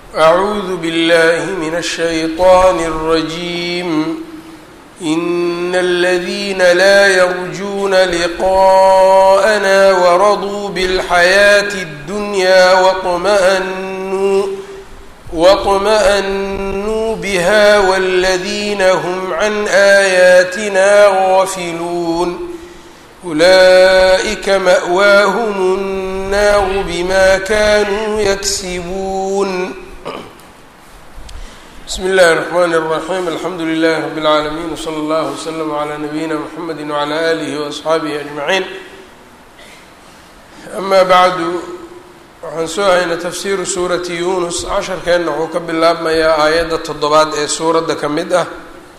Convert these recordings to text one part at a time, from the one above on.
أعوذ بالله من الشيطان الرجيم إن الذين لا يرجون لقاءنا ورضوا بالحياة الدنيا واطمأنوا واطمأنوا بها والذين هم عن آياتنا غافلون أولئك مأواهم النار بما كانوا يكسبون بسم الله الرحمن الرحيم الحمdu لله رب العاalمين وصلى الله وسلم عlى نبيina mحمد وعlى آله وأصxaaبه أجمعين أma bعdu waxaan soo haynay tafsiru suurati yunus casharkeenna wuxuu ka bilaabmayaa aayadda toddobaad ee suuradda ka mid ah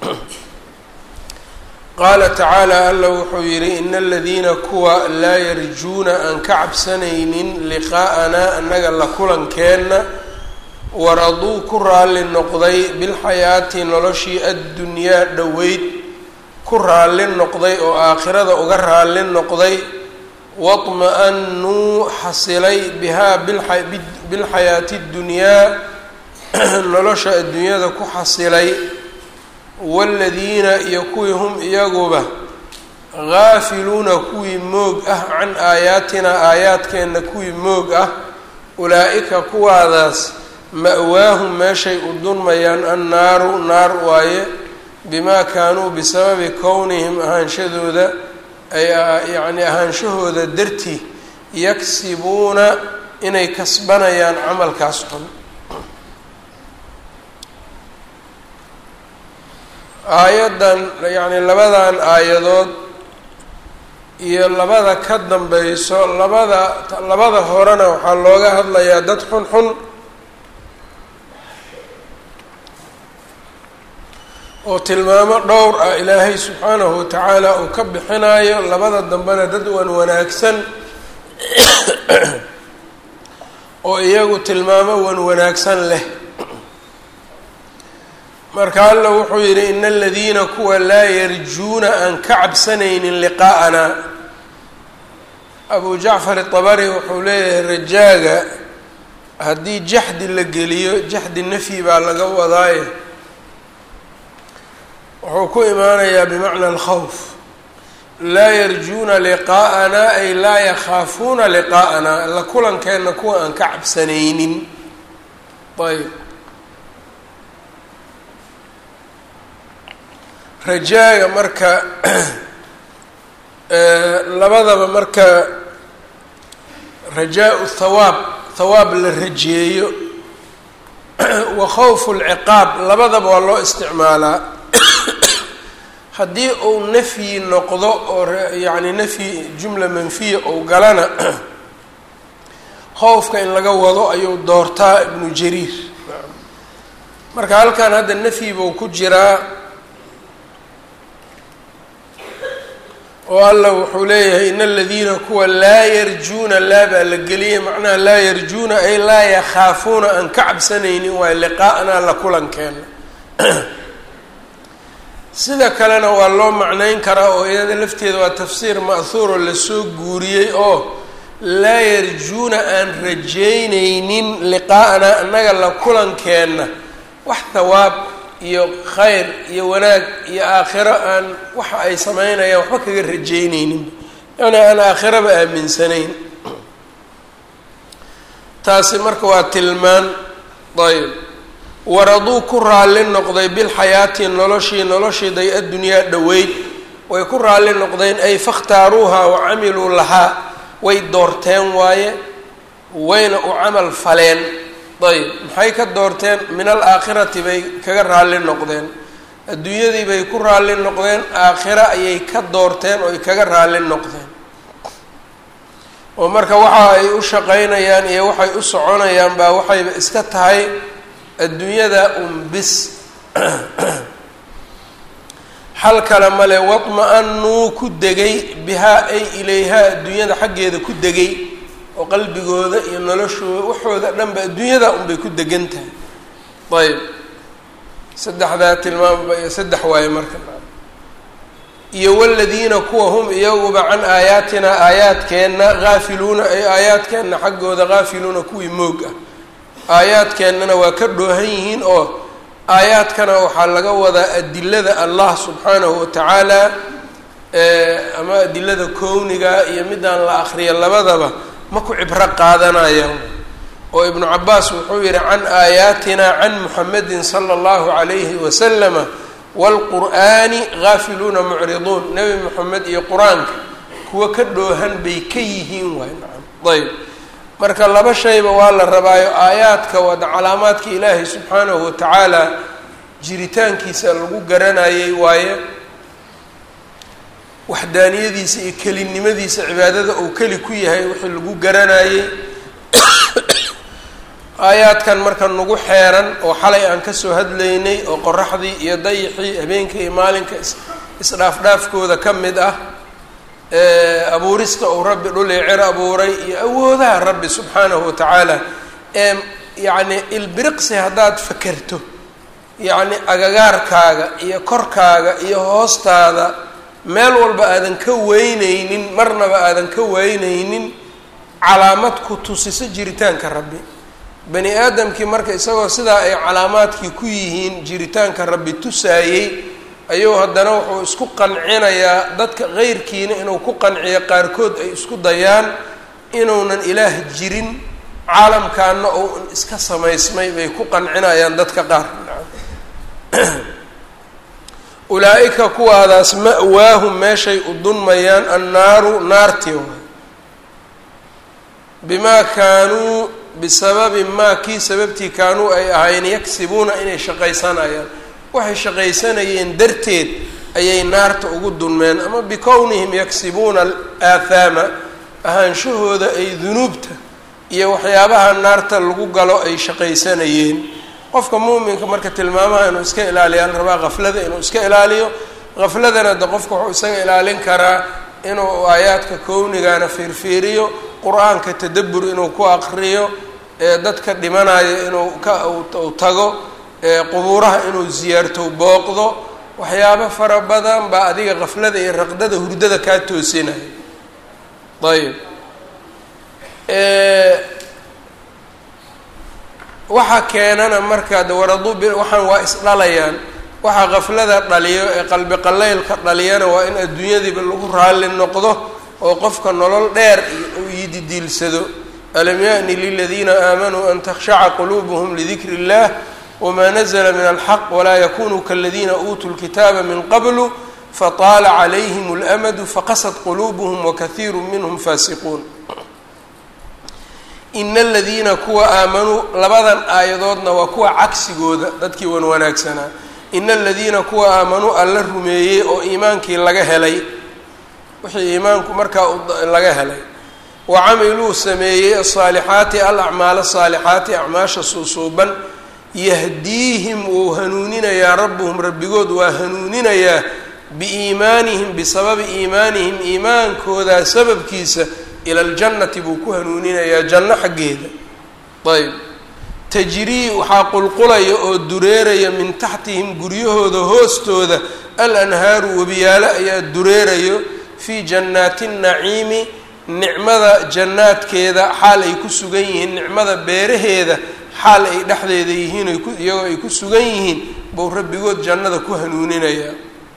qaala tacaalى alla wuxuu yihi in اladiina kuwa laa yarjuuna aan ka cabsanaynin liqaa'ana annaga la kulankeenna waraduu ku raalli noqday bilxayaati noloshii addunyaa dhoweyd ku raalli noqday oo aakhirada uga raalli noqday waطma-anuu xasilay bihaa bilxayaati اddunyaa nolosha adduunyada ku xasilay waaladiina iyo kuwii hum iyaguba gaafiluuna kuwii moog ah can aayaatina aayaadkeenna kuwii moog ah ulaa-ika kuwaadaas ma-waahum meeshay u dunmayaan annaaru naar waaye bimaa kaanuu bisababi kownihim ahaanshadooda ay yacni ahaanshahooda dartii yaksibuuna inay kasbanayaan camalkaas xun aayaddan yacni labadan aayadood iyo labada ka dambayso labada labada horena waxaa looga hadlayaa dad xun xun oo tilmaamo dhowr ah ilaahay subxaanahu watacaala uu ka bixinayo labada dambena dad wan wanaagsan oo iyagu tilmaamo wan wanaagsan leh marka alla wuxuu yidhi ina aladiina kuwa laa yarjuuna aan ka cabsanaynin liqaa'ana abu jacfar itabari wuxuu leeyahay rajaaga haddii jaxdi la geliyo jaxdi nafyi baa laga wadaaye wuxuu ku imaanayaa bimacna alkhawf laa yarjuuna liqaa'ana ay laa yakhaafuuna liqaa'ana la kulankeenna kuwa aan ka cabsanaynin ayb rajaaga marka labadaba marka rajaa-u thawaab thawaab la rajeeyo wa khawfu lciqaab labadaba waa loo isticmaalaa haddii uu nafyi noqdo oo yacni nafyi jumla manfiya ou galana khowfka in laga wado ayuu doortaa ibnu jariir marka halkan hadda nafyi buu ku jiraa oo alla wuxuu leeyahay in aladiina kuwa laa yarjuuna laa baa la geliyay macnaha laa yarjuuna ay laa yakhaafuuna aan ka cabsanaynin waayo liqaa'naa la kulankeena sida kalena waa loo macnayn karaa oo iyada lafteeda waa tafsiir ma'huuro lasoo guuriyey oo laa yarjuuna aan rajaynaynin liqaa'naa annaga la kulankeenna wax thawaab iyo khayr iyo wanaag iyo aakhiro aan waxa ay sameynayaan waxba kaga rajaynaynin yani aan aakhiraba aaminsanayn taasi marka waa tilmaan ayb waraduu ku raalli noqday bilxayaati noloshii noloshiiday addunyaa dhoweyd way ku raalli noqdeen ay fakhtaaruuha wa camiluu lahaa way doorteen waaye wayna u camal faleen ayb maxay ka doorteen min alaakhirati bay kaga raalli noqdeen adduunyadii bay ku raalli noqdeen aakhira ayay ka doorteen oo ay kaga raalli noqdeen oo marka waxa ay u shaqaynayaan iyo waxay u soconayaan baa waxayba iska tahay adduunyada unbis xal kale male wadma-anuu ku degay bihaa ay ilayhaa adduunyada xaggeeda ku degay oo qalbigooda iyo noloshooda waxooda dhanba adduunyada unbay ku degan tahay ayb saddexdaa tilmaamaba iyo saddex waaye marka iyo waladiina kuwa hum iyaguba can aayaatina aayaadkeenna haafiluuna ay aayaadkeenna xaggooda haafiluuna kuwii moog ah aayaadkeennana waa ka dhoohan yihiin oo aayaadkana waxaa laga wadaa adilada allah subxaanahu watacaala ama adilada kowniga iyo midaan la akriya labadaba ma ku cibro qaadanayaan oo ibnu cabaas wuxuu yihi can aayaatina can muxamedin sala allahu calayhi wasalama waalqur'aani gaafiluuna mucriduun nebi moxamed iyo qur-aanka kuwa ka dhoohan bay ka yihiin waay nacam ayb marka laba shayba waa la rabaayo aayaadka wada calaamaadka ilaahay subxaanahu watacaala jiritaankiisa lagu garanayay waaye waxdaaniyadiisa iyo kelinimadiisa cibaadada uu keli ku yahay wixii lagu garanayey aayaadkan marka nagu xeeran oo xalay aan kasoo hadlaynay oo qoraxdii iyo dayixii habeenka iyo maalinka is isdhaafdhaafkooda ka mid ah abuurista uu rabbi dhul iyo cer abuuray iyo awoodaha rabbi subxaanahu watacaala ee yacni ilbiriqsi haddaad fakerto yacni agagaarkaaga iyo korkaaga iyo hoostaada meel walba aadan ka weyneynin marnaba aadan ka weyneynin calaamad ku tusiso jiritaanka rabbi bani aadamkii marka isagoo sidaa ay calaamaadkii ku yihiin jiritaanka rabbi tusaayey ayuu haddana wuxuu isku qancinayaa dadka qeyrkiina inuu ku qanciyo qaarkood ay isku dayaan inuunan ilaah jirin caalamkaana ou iska samaysmay bay ku qancinayaan dadka qaar ulaa-ika kuwaadaas ma-waahum meeshay u dunmayaan annaaru naarti waay bimaa kaanuu bisababi maa kii sababtii kaanuu ay ahayn yagsibuuna inay shaqaysanayaan waxay shaqaysanayeen darteed ayay naarta ugu dunmeen ama bikownihim yaksibuuna aathaama ahaanshahooda ay dunuubta iyo waxyaabaha naarta lagu galo ay shaqaysanayeen qofka muuminka marka tilmaamaha inuu iska ilaaliya la rabaa haflada inuu iska ilaaliyo hafladana de qofka wuxuu isaga ilaalin karaa inuu aayaadka kownigana fiirfiiriyo qur-aanka tadabur inuu ku aqriyo dadka dhimanayo inuu ka u tago qubuuraha inuu ziyaarto booqdo waxyaabo fara badan baa adiga kaflada iyo raqdada hurdada kaa toosinaya ayb waxa keenana marka de waradu b waxaan waa isdhalayaan waxa kaflada dhaliyo ee qalbi qalaylka dhaliyana waa in adduunyadiiba lagu raalli noqdo oo qofka nolol dheer uu yididiilsado alam yaأni liladiina aamanuu an takhshaca quluubuhm lidikri اllah wma nazla min alxaq walaa yakunuu kaladiina uutuu lkitaaba min qablu fataala calayhim اlamadu faqasad quluubuhm wakaiiru minhm faasiquun ina aladiina kuwa aamanuu labadan aayadoodna waa kuwa cagsigooda dadkii wan wanaagsanaa ina aladiina kuwa aamanuu alla rumeeyey oo iimaankii laga helay wixii iimaanku markaa laga helay wa camiluu sameeyey asaalixaati alacmaal saalixaati acmaasha suusuuban yahdiihim wuu hanuuninayaa rabbuhum rabbigood waa hanuuninayaa biiimaanihim bisababi iimaanihim iimaankoodaa sababkiisa ila ljannati buu ku hanuuninayaa janno xaggeeda ayb tajrii waxaa qulqulaya oo dureeraya min taxtihim guryahooda hoostooda al anhaaru webiyaalo ayaa dureerayo fii jannaati naciimi nicmada jannaadkeeda xaal ay ku sugan yihiin nicmada beeraheeda xaal ay dhexdeeda yihiin iyagoo ay ku sugan yihiin buu rabbigood jannada ku hanuuninayaa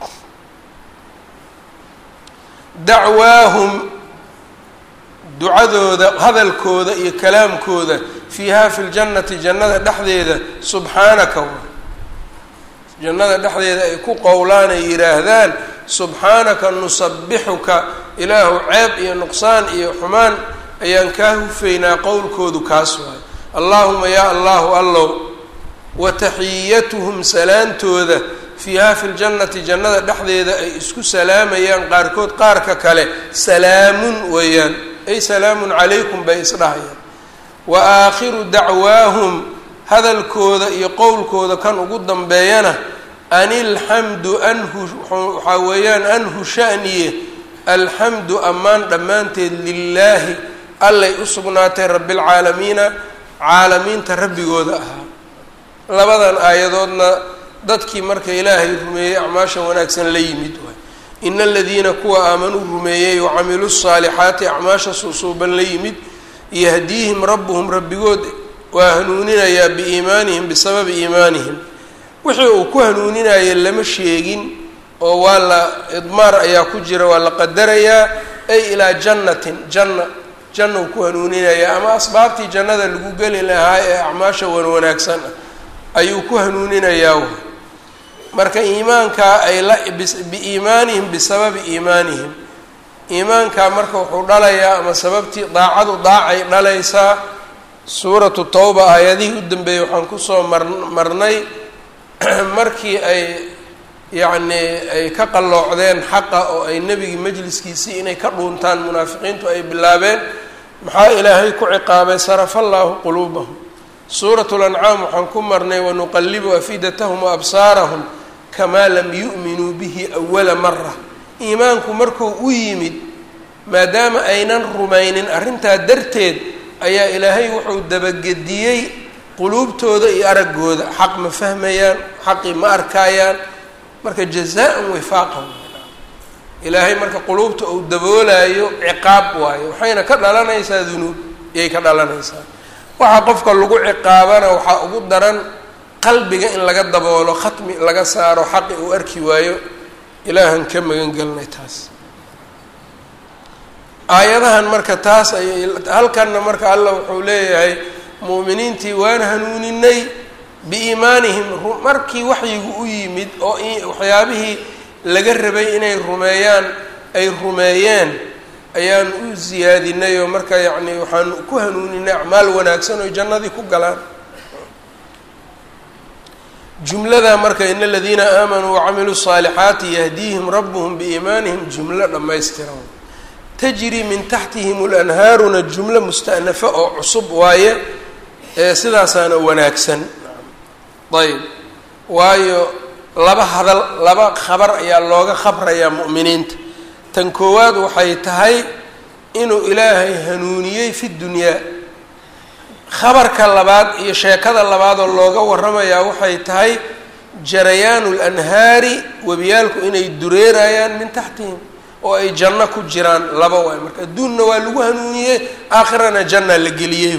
dacwaahum ducadooda hadalkooda iyo kalaamkooda fiiha fi ljannati jannada dhexdeeda subxaanaka wa jannada dhexdeeda ay ku qowlaan ay yidhaahdaan subxaanaka nusabixuka ilaahu ceeb iyo nuqsaan iyo xumaan ayaan kaa hufaynaa qowlkoodu kaas waay allaahuma yaa allahu allow wa taxiyatuhum salaantooda fiiha fi ljannati jannada dhexdeeda ay isku salaamayaan qaarkood qaarka kale salaamun weeyaan ay salaamun calaykum bay isdhahayaan wa aakhiru dacwaahum hadalkooda iyo qowlkooda kan ugu dambeeyana an ilxamdu anhu waxaa weeyaan anhu shaniye alxamdu ammaan dhammaanteed lilaahi allay u sugnaatay rabbialcaalamiina caalamiinta rabbigooda ahaa labadan aayadoodna dadkii marka ilaahay rumeeyey acmaasha wanaagsan la yimid waay ina aladiina kuwa aamanuu rumeeyey wacamiluu saalixaati acmaasha suusuuban la yimid yahdiihim rabbuhum rabbigood waa hanuuninayaa biiimaanihim bisababi iimaanihim wixii uu ku hanuuninaya lama sheegin oo waa la idmaar ayaa ku jira waa la qadarayaa ay ilaa jannatin janna janna uu ku hanuuninayaa ama asbaabtii jannada lagu geli lahaa ee acmaasha wan wanaagsan ah ayuu ku hanuuninayaa marka iimaankaa ay la biiimaanihim bisababi iimaanihim iimaankaa marka wuxuu dhalayaa ama sababtii daacadu daacay dhalaysaa suuratu tawba aayadihii u dambeeyey waxaan kusoo mar marnay markii ay yacnii ay ka qalloocdeen xaqa oo ay nebigii majliskiisii inay ka dhuuntaan munaafiqiintu ay bilaabeen maxaa ilaahay ku ciqaabay sarafa allaahu quluubahum suuratu lancaam waxaan ku marnay wanuqallibu afidatahum wa absaarahum kamaa lam yu'minuu bihi awala mara iimaanku markuu u yimid maadaama aynan rumaynin arrintaa darteed ayaa ilaahay wuxuu dabagediyey quluubtooda iyo araggooda xaq ma fahmayaan xaqii ma arkaayaan marka jazaa-an wifaaqan ilaahay marka quluubta uu daboolayo ciqaab waayo waxayna ka dhalanaysaa dunuub iyay ka dhalanaysaa waxaa qofka lagu ciqaabana waxaa ugu daran qalbiga in laga daboolo khatmi laga saaro xaqi uu arki waayo ilaahan ka magan gelinay taas aayadahan marka taas ay halkanna marka allah wuxuu leeyahay mu'miniintii waan hanuuninay biiimaanihim markii waxyigu u yimid oo waxyaabihii laga rabay inay rumeeyaan ay rumeeyeen ayaan u siyaadinay oo marka yacni waxaan ku hanuuninay acmaal wanaagsan oo jannadii ku galaan jumlada marka in aladiina aamanuu wacamiluu الصaalixaati yahdiihim rabuhum biiimaanihim jumlo dhammaystiran tajri min taxtihim اlanhaaruna jumlo musta'nafa oo cusub waaye ee sidaasaana wanaagsan ayb waayo laba hadal laba khabar ayaa looga khabrayaa mu'miniinta tan koowaad waxay tahay inuu ilaahay hanuuniyey fi dunyaa khabarka labaad iyo sheekada labaadoo looga waramayaa waxay tahay jarayaanu lanhaari webiyaalku inay dureerayaan min taxtihim oo ay janno ku jiraan laba waay marka adduunna waa lagu hanuuniyey aakhirana janna la geliyey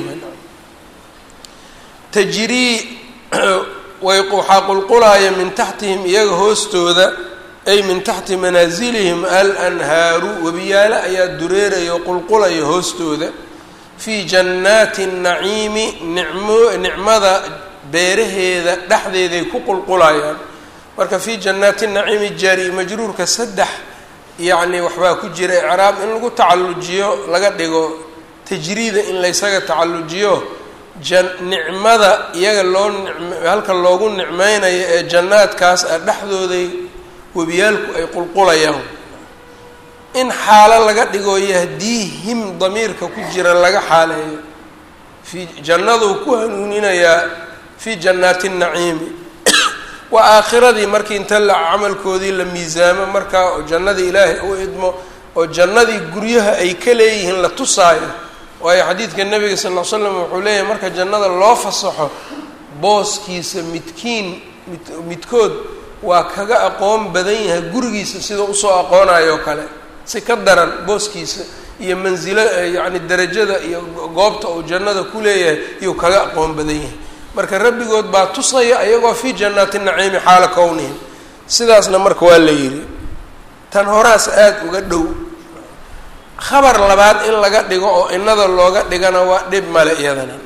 tajrii way waxaa qulqulaaya min taxtihim iyaga hoostooda ay min taxti manaasilihim alanhaaru webiyaalo ayaa dureeraya oo qulqulaya hoostooda fii jannaati naciimi nicmo nicmada beeraheeda dhexdeeday ku qulqulayaan marka fii jannaati naciimi jaari majruurka saddex yacni waxbaa ku jira icraab in lagu tacallujiyo laga dhigo tajriida in laysaga tacallujiyo jan nicmada iyaga loo nicm halka loogu nicmeynayo ee jannaadkaas ah dhexdooday webiyaalku ay qulqulayaan in xaalo laga dhigo yahdiihim damiirka ku jira laga xaaleeyo fii jannaduu ku hanuuninayaa fii jannaati naciimi waa aakhiradii markii inta la camalkoodii la miisaamo markaa oo jannadii ilaahay u idmo oo jannadii guryaha ay ka leeyihiin la tusaayo waayo xadiidka nabiga sal ll ly slam wuxuu leeyahay marka jannada loo fasaxo booskiisa midkiin mid midkood waa kaga aqoon badan yahay gurigiisa sida usoo aqoonayo o kale si ka daran booskiisa iyo mansilo yacni derajada iyo goobta uu jannada ku leeyahay iyuu kaga aqoon badan yahay marka rabbigood baa tusaya ayagoo fii jannaati naciimi xaala kownihim sidaasna marka waa la yidhi tan horaas aada uga dhow khabar labaad in laga dhigo oo innada looga dhigana waa dhib male iyadana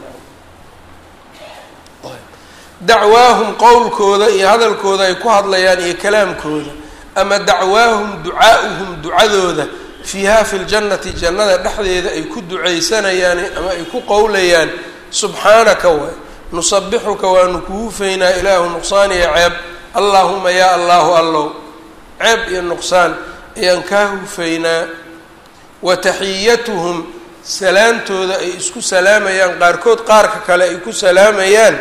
dacwaahum qowlkooda iyo hadalkooda ay ku hadlayaan iyo kalaamkooda ama dacwaahum ducaa'uhum ducadooda fiiha fi ljannati jannada dhexdeeda ay ku ducaysanayaan ama ay ku qowlayaan subxaanaka waay nusabixuka waanu ku hufaynaa ilaahu nuqsaan iyo ceeb allaahuma yaa allaahu allow ceeb iyo nuqsaan ayaan kaa hufaynaa wa taxiyatuhum salaamtooda ay isku salaamayaan qaarkood qaarka kale ay ku salaamayaan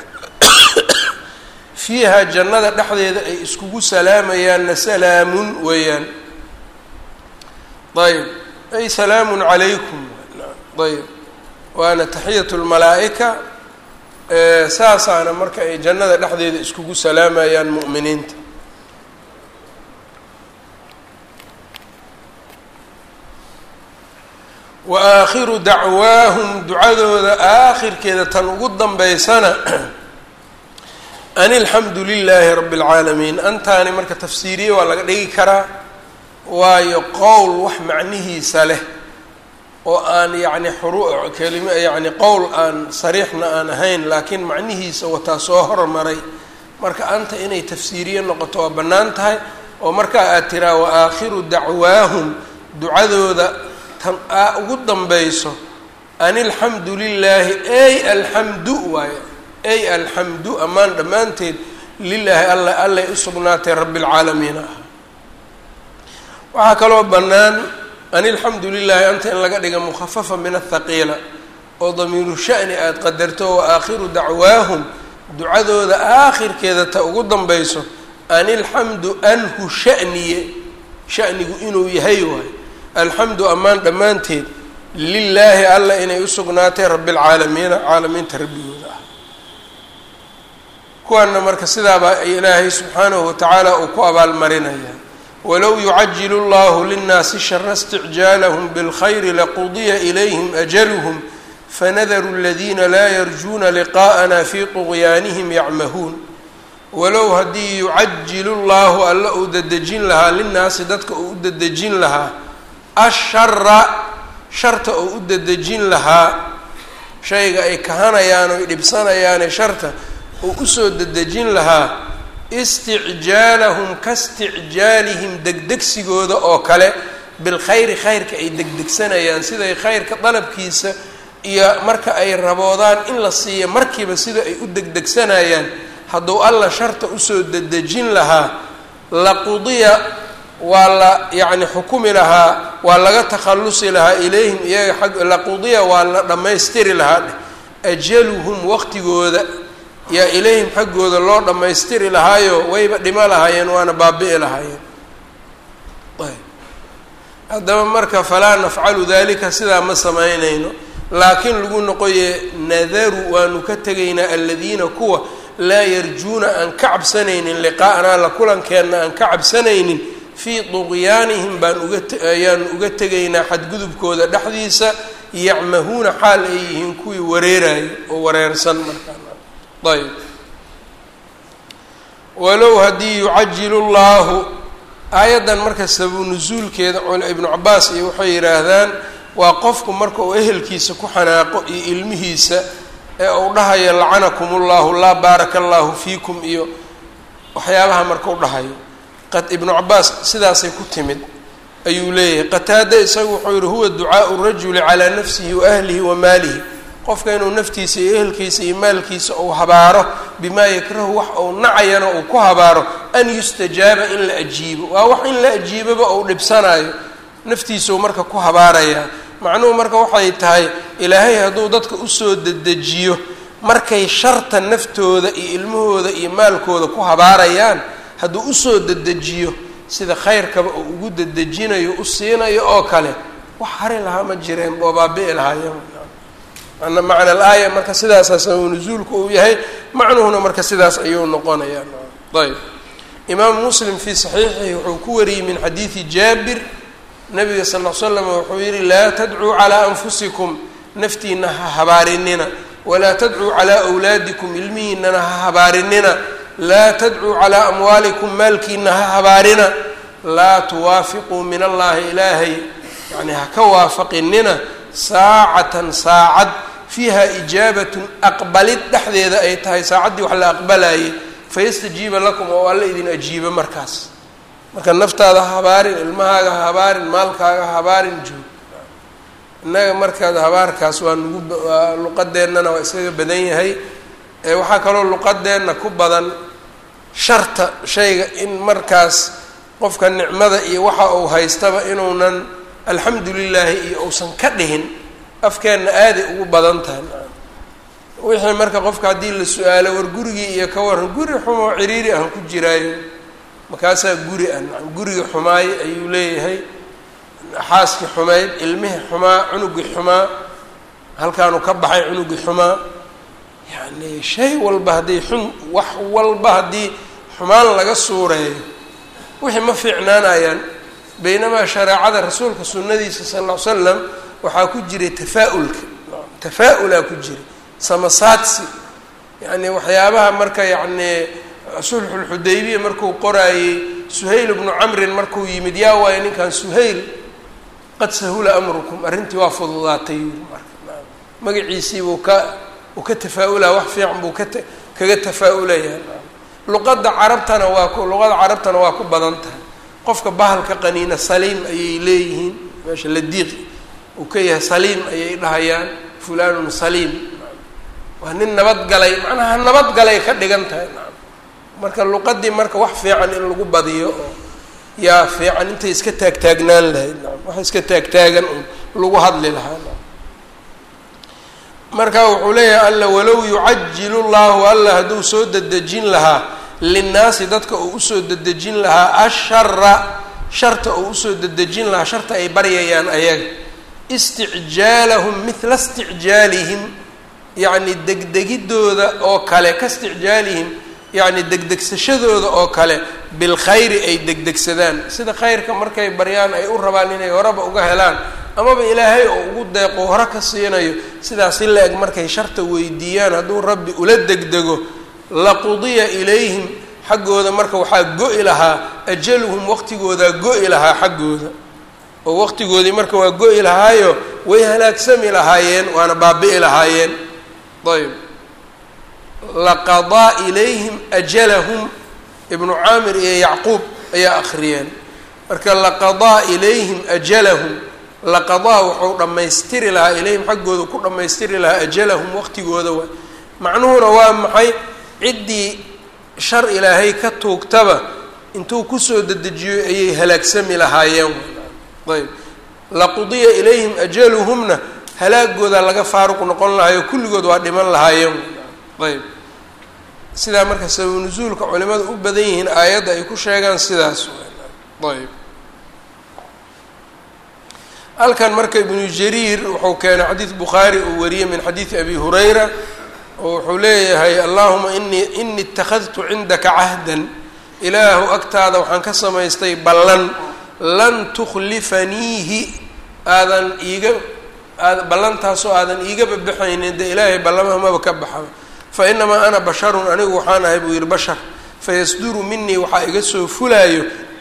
fiiha jannada dhexdeeda ay iskugu salaamayaanna salaamun weeyaan ayb ay salaamun calaykum ayb waana taxiyatu lmalaa'ika saasaana marka ay jannada dhexdeeda iskugu salaamayaan mu'miniinta wa aakhiru dacwaahum ducadooda aakhirkeeda tan ugu dambeysana an ilxamdu lilaahi rabbi اlcaalamiin antaani marka tafsiiriye waa laga dhigi karaa waayo qowl wax macnihiisa leh oo aan yacni xuru kelima yacni qowl aan sariixna aan ahayn laakiin macnihiisa wataa soo hormaray marka anta inay tafsiiriye noqoto waa bannaan tahay oo markaa aad tiraa wa aakhiru dacwaahum ducadooda tan aa ugu dambayso an ilxamdu lilaahi ey alxamdu waayo ey alxamdu ammaan dhammaanteed lilaahi alla allay u sugnaatay rabbi lcaalamiin ah waxaa kaloo bannaan an ilxamdu lilaahi anta in laga dhiga mukhafafa min athaqiila oo damiiru sha'ni aada qadarto wa aakhiru dacwaahum ducadooda aakhirkeeda ta ugu dambayso an ilxamdu anhu shaniye shanigu inuu yahay waayo alxamdu ammaan dhammaanteed lilaahi alla inay u sugnaatay rabbi lcaalamiina caalamiinta rabbigooda ah kuwaana marka sidaabaa ilaahay subxaanahu watacaala uu ku abaalmarinaya walow yucajilu llahu linnaasi shara isticjaalahum bilkhayri laqudiya ilayhim ajaluhum fanadaru aladiina laa yarjuuna liqaa'ana fii tuqyaanihim yacmahuun walow haddii yucajilu llaahu alla uu dadejin lahaa linnaasi dadka uu u dadejin lahaa ashara sharta uu u dadejin lahaa shayga ay kahanayaan oy dhibsanayaane sharta uu usoo dadejin lahaa isticjaalahum kaisticjaalihim degdegsigooda oo kale bilkhayri khayrka ay degdegsanayaan siday khayrka dalabkiisa iyo marka ay raboodaan in la siiyo markiiba sida ay u degdegsanayaan hadduu alla sharta usoo dedejin lahaa laqudiya waa la yacni xukumi lahaa waa laga takhallusi lahaa ilayhim iyaga ag laqudiya waa la dhammaystiri lahaa dheh ajaluhum waqtigooda yaa ilayhim xaggooda loo dhammaystiri lahaayo wayba dhimo lahaayeen waana baabi'i lahaayeen ayb haddaba marka falaa nafcalu dalika sidaa ma samaynayno laakiin lagu noqoye nadaru waanu ka tegaynaa aladiina kuwa laa yarjuuna aan ka cabsanaynin liqaa'anaa la kulankeenna aan ka cabsanaynin fii duqyaanihim baan uga ayaanu uga tegaynaa xadgudubkooda dhexdiisa yacmahuuna xaal ay yihiin kuwii wareerayo oo wareersan markaa ayb walow haddii yucajilu llaahu aayaddan marka sababu nusuulkeeda ibnu cabaas iyo waxay yidhaahdaan waa qofku marka uu ehelkiisa ku xanaaqo iyo ilmihiisa ee uu dhahayo lacanakum ullahu laa baaraka allahu fiikum iyo waxyaabaha marka u dhahayo qad ibnu cabaas sidaasay ku timid ayuu leeyahay qataada isagu wuxuu yihi huwa ducaau rajuli calaa nafsihi wa ahlihi wa maalihi qofka inuu naftiisa iyo ehelkiisa iyo maalkiisa uu habaaro bimaa yakrahu wax uu nacayana uu ku habaaro an yustajaaba in la ajiibo waa wax in la ajiiboba uu dhibsanayo naftiisau marka ku habaarayaa macnuhu marka waxay tahay ilaahay hadduu dadka usoo dedejiyo markay sharta naftooda iyo ilmahooda iyo maalkooda ku habaarayaan hadduu usoo dedejiyo sida khayrkaba uu ugu dedejinayo u siinayo oo kale wax hari lahaa ma jireen oo baabi'i lahaayeen ana macna alaaya marka sidaasaa sababu nusuulku uu yahay macnuhuna marka sidaas ayuu noqonayaa ayb imaamu muslim fii saxiixihi wuxuu ku wariyey min xadiidi jaabir nabiga sal l slam wuxuu yihi laa tadcuu calaa anfusikum naftiina ha habaarinina walaa tadcuu calaa wlaadikum ilmihiinana ha habaarinina laa tadcuu calaa amwaalikum maalkiina ha habaarina laa tuwaafiquu min allahi ilaahay yani ha ka waafaqinina saacatan saacad fiiha ijaabatun aqbalid dhexdeeda ay tahay saacaddii wax la aqbalayay fayastajiiba lakum oo alla idin ajiibo markaas marka naftaada ha habaarin ilmahaaga ha habaarin maalkaaga ha habaarin joog innaga markaad habaarkaas waa nugu luqadeennana waa iskaga badan yahay waxaa kaloo luqadeenna ku badan sharta shayga in markaas qofka nicmada iyo waxa uu haystaba inuunan alxamdu lilaahi iyo uusan ka dhihin afkeenna aaday ugu badan tahay wixii marka qofka haddii la su-aalo war gurigii iyo ka waran guri xumoo ciriiri aan ku jiraayo markaasaa guri ah nacam gurigi xumaay ayuu leeyahay xaaskii xumayd ilmihii xumaa cunugii xumaa halkaanu ka baxay cunugii xumaa yacni shay walba haddii xun wax walba haddii xumaan laga suureeyo wixii ma fiicnaanayaan baynamaa shareecada rasuulka sunnadiisa sal ll ly slam waxaa ku jiray tafaa-ulka tafaa-ulaa ku jiray samasaadsi yacni waxyaabaha marka yacni sulxulxudaybiya markuu qoraayey suhayl bnu camrin markuu yimid yaa waayo ninkan suhayl qad sahula amrukum arrintii waa fududaatay marka magaciisii buu ka uu ka tafaa-ulaa wax fiican buu ka kaga tafaa-ulayaa luqadda carabtana waa ku luqada carabtana waa ku badan tahay qofka bahalka qaniina saliim ayay leeyihiin meesha ladiiq uu ka yahay saliim ayay dhahayaan fulanun saliim waa nin nabadgalay macnaha nabadgalay ka dhigan tahay marka luqadii marka wax fiican in lagu badiyo oo yaa fiican intay iska taagtaagnaan lahayd wax iska taagtaagan un lagu hadli lahaa marka wuxuu leeyahay alla walow yucajilu llahu alla hadduu soo dedejin lahaa linnaasi dadka uu usoo dedejin lahaa ashara sharta uu usoo dedejin lahaa sharta ay baryayaan ayaga isticjaalahum mithla isticjaalihim yacni degdegidooda oo kale ka isticjaalihim yacni degdegsashadooda oo kale bilkhayri ay degdegsadaan sida khayrka markay baryaan ay u rabaan inay horeba uga helaan amaba ilaahay oo ugu deeqo hore ka siinayo sidaas si la-eg markay sharta weydiiyaan hadduu rabbi ula degdego laqudiya ilayhim xaggooda marka waxaa go-i lahaa ajaluhum waqtigoodaa go-i lahaa xaggooda oo waqtigoodii marka waa go-i lahaayo way halaagsami lahaayeen waana baabi'i lahaayeen ayb laqadaa ilayhim ajalahum ibnu caamir iyo yacquub ayaa akhriyeen marka laqadaa ilayhim ajalahum laqadaa wuxuu dhammaystiri lahaa ilayhim xaggooda ku dhammaystiri lahaa ajalahum waqtigooda waa macnuhuna waa maxay ciddii shar ilaahay ka tuugtaba intuu kusoo dedejiyo ayay halaagsami lahaayeen ayb laqudiya ilayhim ajaluhumna halaagooda laga faaruq noqon lahayo kulligood waa dhiman lahaayeen ayb sidaa marka sabab nusuulka culimada u badan yihiin aayadda ay ku sheegaan sidaas ayb halkan marka ibnu jariir wuxuu keenay xadiid bukhaari uu wariyey min xadiidi abi hurayra oo wuxuu leeyahay allahuma inii ini ittakhadtu cindaka cahdan ilaahu agtaada waxaan ka samaystay ballan lan tukhlifaniihi aadan iiga aad ballantaasoo aadan iigaba baxaynin dee ilaahay ballamaha maba ka baxa fa inamaa ana basharun anigu waxaan ahay buu yihi bashar fayasduru minii waxaa iga soo fulaayo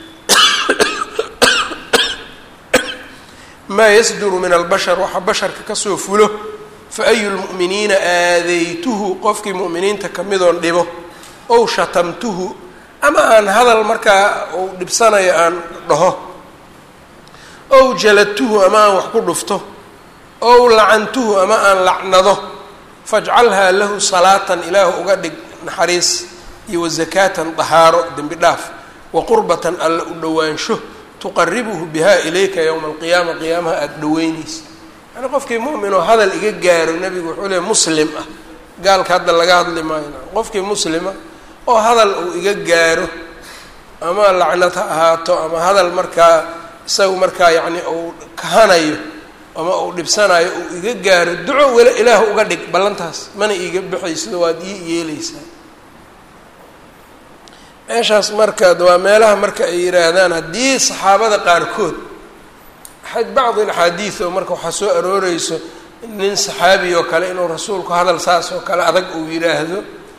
maa yasduru min albashar waxa basharka kasoo fulo fa ayu lmu'miniina aadaytuhu qofkii mu'miniinta kamidoon dhibo ow shatamtuhu ama aan hadal markaa uu dhibsanayo aan dhaho ow jaladtuhu ama aan wax ku dhufto ow lacantuhu ama aan lacnado fajcalhaa lahu salaatan ilaahu uga dhig naxariis iyo wazakaatan dahaaro dembi dhaaf wa qurbatan alla u dhowaansho tuqaribuhu biha ilayka yowma alqiyaama qiyaamaha aada dhaweynaysa yani qofkii mu'min oo hadal iga gaaro nebigu wuxuu leey muslim ah gaalka hadda laga hadli maayo qofkii muslima oo hadal uu iga gaaro ama lacnad ha ahaato ama hadal markaa isagu markaa yacni uu kahanayo ama uu dhibsanayo uu iga gaaro duco wela ilaahu uga dhig ballantaas mana iiga baxaysido waad ii yeeleysaa meeshaas marka waa meelaha marka ay yidhaahdaan haddii saxaabada qaarkood bacdi axaadiid oo marka waxaa soo arooreyso nin saxaabi oo kale inuu rasuulku hadal saas oo kale adag uu yidhaahdo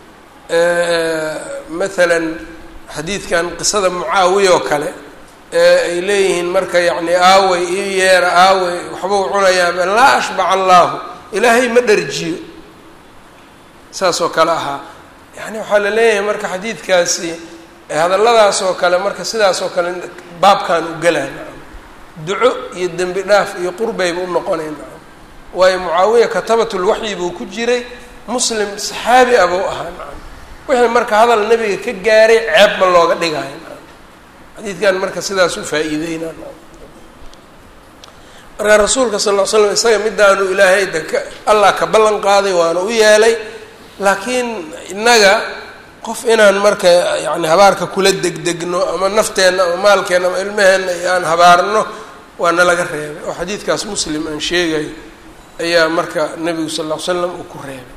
maalan xadiidkan qisada mucaawiya oo kale ee ay leeyihiin marka yacni aawey io yeera aawey waxbuu cunayaa laa ashbac allaahu ilaahay ma dharjiyo saas oo kale ahaa yani waxaa la leeyahay marka xadiidkaasi hadalladaas oo kale marka sidaas oo kale baabkan u galaan duco iyo dembi dhaaf iyo qurbayba u noqonayn waayo mucaawiya katabatulwaxyi buu ku jiray muslim saxaabi ah buu ahaa nacam wixii marka hadal nebiga ka gaaray ceeb ma looga dhigayo nacam xadiidkan marka sidaas u faa-iideyna marka rasuulka sal ll ly slam isaga midaanu ilaahay daka allah ka ballan qaaday waana u yeelay laakiin innaga qof inaan marka yani habaarka kula degdegno ama nafteenna ama maalkeenna ama ilmaheenna iyo aan habaarno waana laga reebay oo xadiidkaas muslim aan sheegayo ayaa marka nebigu sal ll ly slam uu ku reebay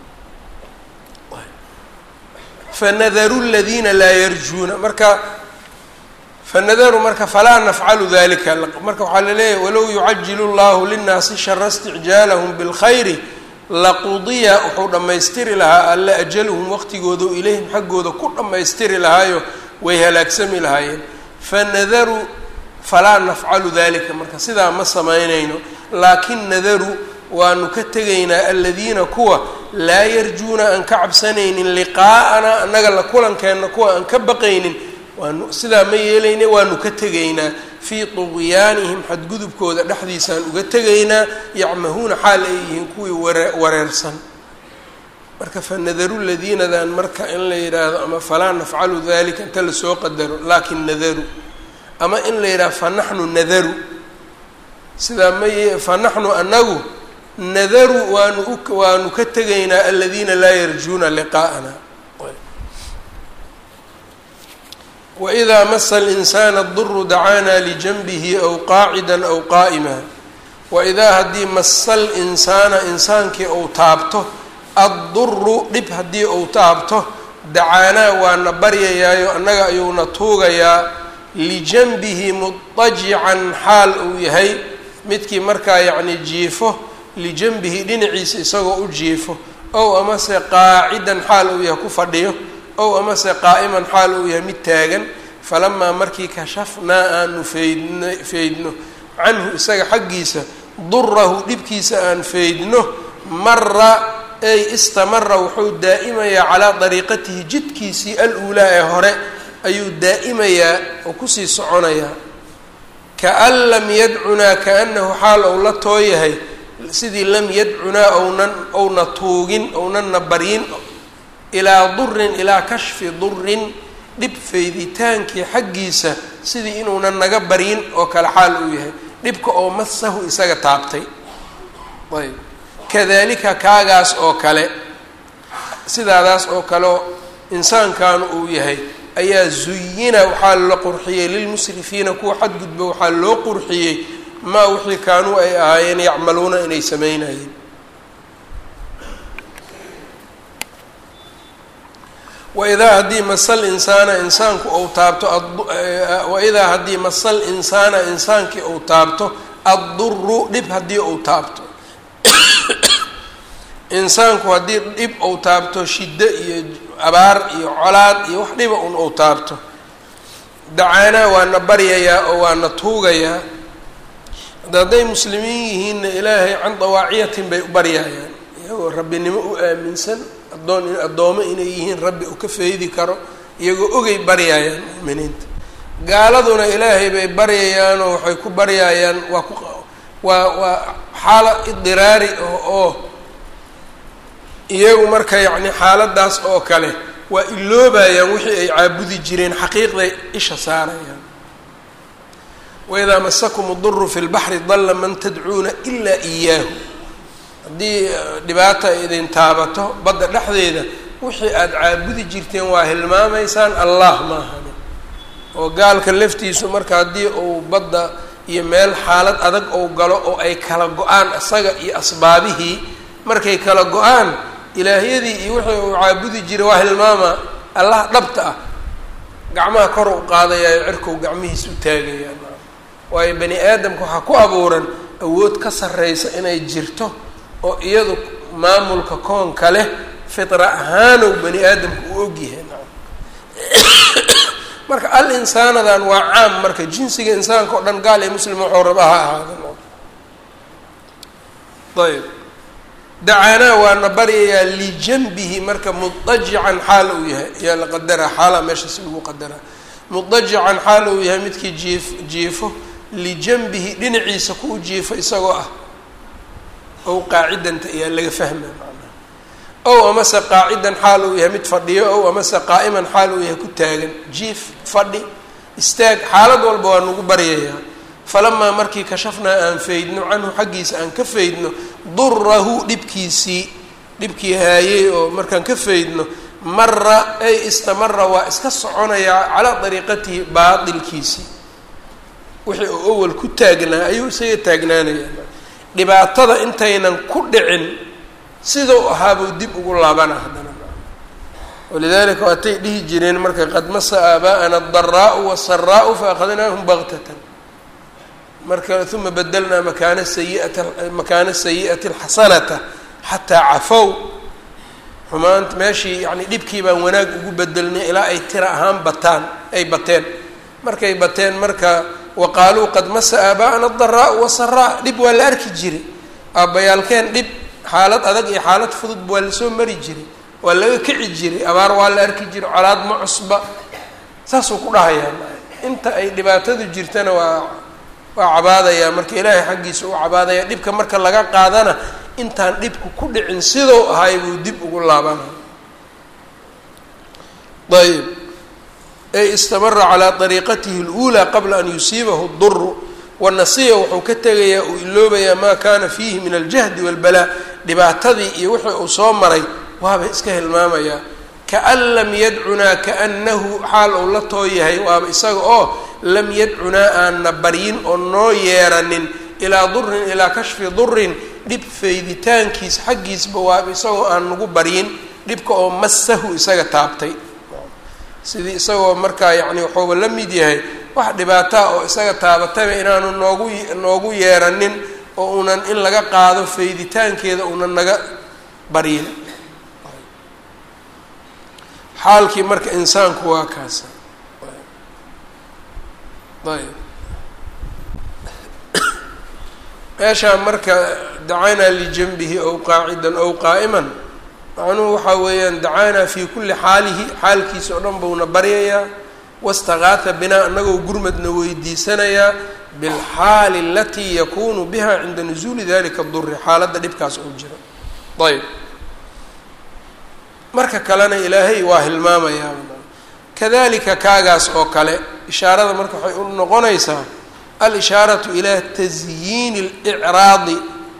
fanadaru ladiina laa yarjuuna marka fanadaru marka falaa nafcalu dalika marka waxaa laleeyahay walow yucajilu llahu linnaasi shara isticjaalahum bilkhayri laqudiya wuxuu dhammaystiri lahaa alle ajaluhum waqtigooda ilayhim xaggooda ku dhammaystiri lahaayo way halaagsami lahaayeen fanadaru falaa nafcalu dalika marka sidaa ma samaynayno laakin nadaru waanu ka tegaynaa aladiina kuwa laa yarjuuna aan ka cabsanaynin liqaa'ana annaga la kulankeenna kuwa aan ka baqaynin waanu sidaa ma yeelayna waanu ka tegaynaa fii tuqyaanihim xadgudubkooda dhexdiisaan uga tegaynaa yacmahuuna xaal ay yihiin kuwii ware wareersan marka fanadaru ladiinadan marka in la yidhaahdo ama falaa nafcalu dalika inta lasoo qadaro laakin nadaru ama in la yidhahdo fanaxnu nadaru sidaa ma y fanaxnu anagu nadaru waanu u waanu ka tegaynaa aladiina laa yarjuuna liqaa'ana wإida masa اlinsaana duru dacaana lijanbihi aw qaacida aw qaa'ima waidaa haddii masa linsaana insaankii ou taabto adduru dhib haddii ou taabto dacaanaa waana baryayaayo annaga ayuuna tuugayaa lijanbihi mudajican xaal uu yahay midkii markaa yacni jiifo lijanbihi dhinaciisa isagoo u jiifo ow amase qaacidan xaal uu yahay ku fadhiyo ow amase qaa'iman xaal uu yahay mid taagan falamaa markii kashafnaa aanu faydn faydno canhu isaga xaggiisa durahu dhibkiisa aan faydno mara ay istamara wuxuu daa'imayaa calaa dariiqatihi jidkiisii al-uulaa ee hore ayuu daa'imayaa oo kusii soconayaa kaan lam yadcunaa kaanahu xaal ou la tooyahay sidii lam yadcunaa ownan owna tuugin ownanna baryin ilaa durin ilaa kashfi durin dhib fayditaankii xaggiisa sidii inuunan naga baryin oo kale xaal uu yahay dhibka oo masahu isaga taabtay ayb kadalika kaagaas oo kale sidaadaas oo kaleo insaankaanu uu yahay ayaa zuyina waxaa la qurxiyey lilmusrifiina kuwa xadgudba waxaa loo qurxiyey maa wixii kaanuu ay ahaayeen yacmaluuna inay samaynayeen waidaa haddii masal insaana insaanku ou taabto waidaa haddii masal insaana insaankii ou taabto adduru dhib haddii ou taabto insaanku haddii dhib ou taabto shiddo iyo abaar iyo colaad iyo wax dhiba un ou taabto dacaanaa waana baryayaa oo waana tuugayaa hadda hadday muslimiin yihiinna ilaahay can dawaaciyatin bay u baryayaan iyagoo rabbinimo u aaminsan addoon addoomo inay yihiin rabbi uu ka faydi karo iyagoo ogay baryayaan mu'miniinta gaaladuna ilaahay bay baryayaanoo waxay ku baryayaan waa ku waa waa xaala idiraari oo oo iyagu marka yacni xaaladaas oo kale waa iloobayaan wixii ay caabudi jireen xaqiiqday isha saarayaan waidaa masakum duru fi lbaxri dalla man tadcuuna ilaa iyaahu haddii dhibaata ay idin taabato badda dhexdeeda wixii aada caabudi jirteen waa hilmaamaysaan allah maahani oo gaalka laftiisu marka haddii uu badda iyo meel xaalad adag ou galo oo ay kala go-aan isaga iyo asbaabihii markay kala go-aan ilaahyadii iyo wixii uu caabudi jiray waa hilmaama allah dhabta ah gacmaha kor u qaadayayo cirkow gacmihiis u taagaya waayo bani aadamka waxaa ku abuuran awood ka sarreysa inay jirto oo iyadu maamulka koonka leh fitra ahaanow bani aadamka u ogyahay marka al insaanadan waa caam marka jinsiga insaanka o dhan gaal ee muslim waxuu raba ha ahaada ayb dacaanaa waana baryayaa lijanbihi marka mudajican xaal uu yahay ayaa la qadaraa xaalaa meeshaas lagu qadaraa mudajican xaal uu yahay midkii jiif jiifo lijanbihi dhinaciisa ku jiifo isagoo ah ow qaacidanta ayaa laga fahmaya macnaha ow amase qaacidan xaal uu yahay mid fadhiyo ow amase qaa'iman xaal uu yahay ku taagan jiif fadhi istaag xaalad walba waa nagu baryayaa falamaa markii kashafnaa aan faydno canhu xaggiisa aan ka faydno durahu dhibkiisii dhibkii haayey oo markaan ka faydno mara ay istamara waa iska soconayaa calaa dariiqatihi baatilkiisii wixii uu awal ku taagnaa ayuu isaga taagnaanayaa dhibaatada intaynan ku dhicin sidau ahaabuu dib ugu laabana haddana walidalika waatay dhihi jireen marka qad masa aabaa'ana adaraa'u wasaraa'u faakadnaahum baktatan marka uma bedelnaa makaana sayiata makaana sayi'ati alxasanata xataa cafow xumaanta meeshii yani dhibkii baan wanaag ugu bedelnay ilaa ay tira ahaan bataan ay bateen markay bateen marka waqaaluu qad masa aabaa'ana adaraa'u wasaraa dhib waa la arki jiray aabbayaalkeen dhib xaalad adag iyo xaalad fudud waa lasoo mari jiray waa laga kici jiray abaar waa la arki jiray colaad ma cusba saasuu ku dhahayaa inta ay dhibaatadu jirtana waa waa cabaadayaa marka ilaahay xaggiisa u cabaadaya dhibka marka laga qaadana intaan dhibku ku dhicin sidou ahay buu dib ugu laabanaya ayb ey istamara calaa ariiqatihi اlأulى qabla an yusiibahu اduru wanasiya wuxuu ka tegayaa uu iloobayaa maa kana fiihi min aljahdi wاlbalaa dhibaatadii iyo wixii uu soo maray waaba iska hilmaamayaa kaan lam yadcunaa kaanahu xaal uu la too yahay waaba isaga oo lam yadcunaa aanna baryin oo noo yeeranin ilaa durin ilaa kashfi durin dhib fayditaankiis xaggiisba waaba isagoo aan nagu baryin dhibka oo masahu isaga taabtay sidii isagoo markaa yacni waxuuba la mid yahay wax dhibaataa oo isaga taabatayba inaanu noogu noogu yeeranin oo unan in laga qaado fayditaankeeda unan naga baryin xaalkii marka insaanku waa kaasa ayb meeshaa marka dacaynaa lijanbihi ow qaacidan ow qaa'iman macnuhu waxaa weeyaan dacaynaa fii kulli xaalihi xaalkiisa oo dhan buuna baryayaa wastakaata binaa anagoo gurmadna weydiisanayaa bilxaali alatii yakunu biha cinda nusuuli dalika duri xaaladda dhibkaas oo jiro ayb marka kalena ilaahay waa hilmaamayaa kadalika kaagaas oo kale ishaarada marka waxay u noqonaysaa alishaaratu ilaa tasyiini اlcraadi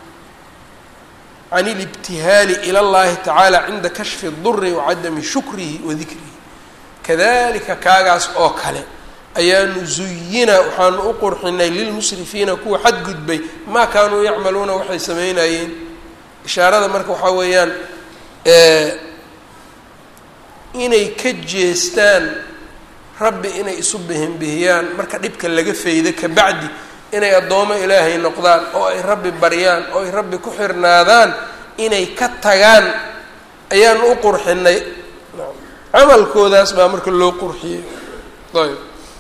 can اlibtihaali ilى اllahi tacaala cinda kashfi اduri wacadami shukrihi wa dikrihi kadalika kaagaas oo kale ayaanu zuyina waxaanu u qurxinay lilmusrifiina kuwa xadgudbay maa kaanuu yacmaluuna waxay sameynayeen ishaarada marka waxaa weeyaan inay ka jeestaan rabbi inay isu bihinbihiyaan marka dhibka laga faydo kabacdi inay addoomo ilaahay noqdaan oo ay rabbi baryaan oo ay rabbi ku xirnaadaan inay ka tagaan ayaanu u qurxinay camalkoodaas baa marka loo qurxiyey ayb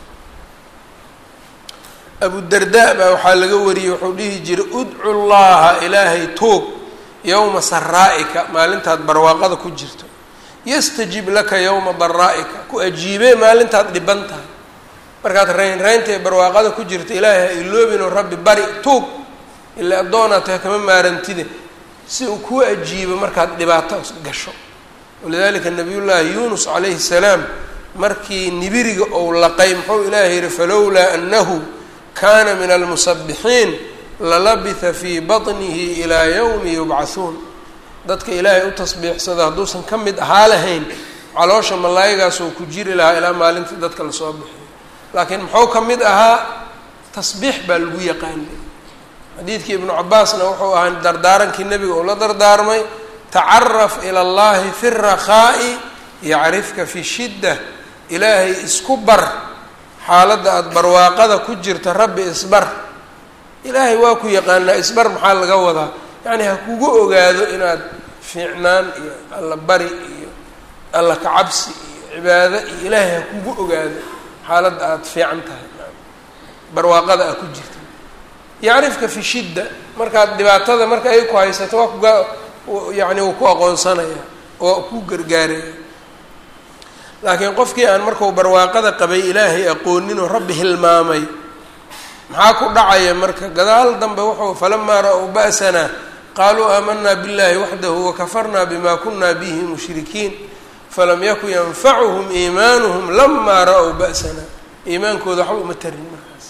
abudardaa baa waxaa laga wariyey wuxuu dhihi jiray udcu llaha ilaahay tuug yowma saraa'ika maalintaad barwaaqada ku jirto yastajib laka yowma daraa'ika ku ajiibee maalintaad dhiban tahay markaad rayn raynta ee barwaaqada ku jirta ilaahay ha iloobinoo rabbi bari tuug ila addoonaad tahay kama maarantide si uu kuu ajiibo markaad dhibaato gasho walidalika nabiyullaahi yuunus calayhi salaam markii nibiriga ou laqay muxuu ilaahay yihi falowlaa annahu kana min almusabixiin lalabitha fii baطnihi ilaa yowmi yubcahuun dadka ilaahay u tasbiixsada hadduusan ka mid ahaa lahayn caloosha malaayagaasoo ku jiri lahaa ilaa maalintii dadka lasoo bixiyo laakiin muxuu ka mid ahaa tasbiix baa lagu yaqaanay xadiidkii ibnu cabaasna wuxuu ahaa dardaarankii nebiga uu la dardaarmay tacaraf ila allahi fi rakhaa'i yacrifka fi shidda ilaahay isku bar xaaladda aada barwaaqada ku jirta rabbi isbar ilaahay waa ku yaqaanaa isbar maxaa laga wadaa yacni ha kugu ogaado inaad fiicnaan iyo alla bari iyo alla kacabsi iyo cibaado iyo ilaahay ha kugu ogaado xaaladda aada fiican tahay barwaaqada aad ku jirta yacrifka fi shidda markaad dhibaatada marka ay ku haysato waa kuga yacni wuu ku aqoonsanaya oo ku gargaaraya laakiin qofkii aan markau barwaaqada qabay ilaahay aqooninoo rabbi hilmaamay maxaa ku dhacaya marka gadaal dambe wuxuu falamaa ra-w ba'sanaa qaaluu aamanaa biاllahi waxdahu wakafarnaa bima kuna bihi mushrikiin falam yakun yanfacuhum iimaanuhum lamaa ra-w ba'sana iimaankooda waxba uma tarin markaas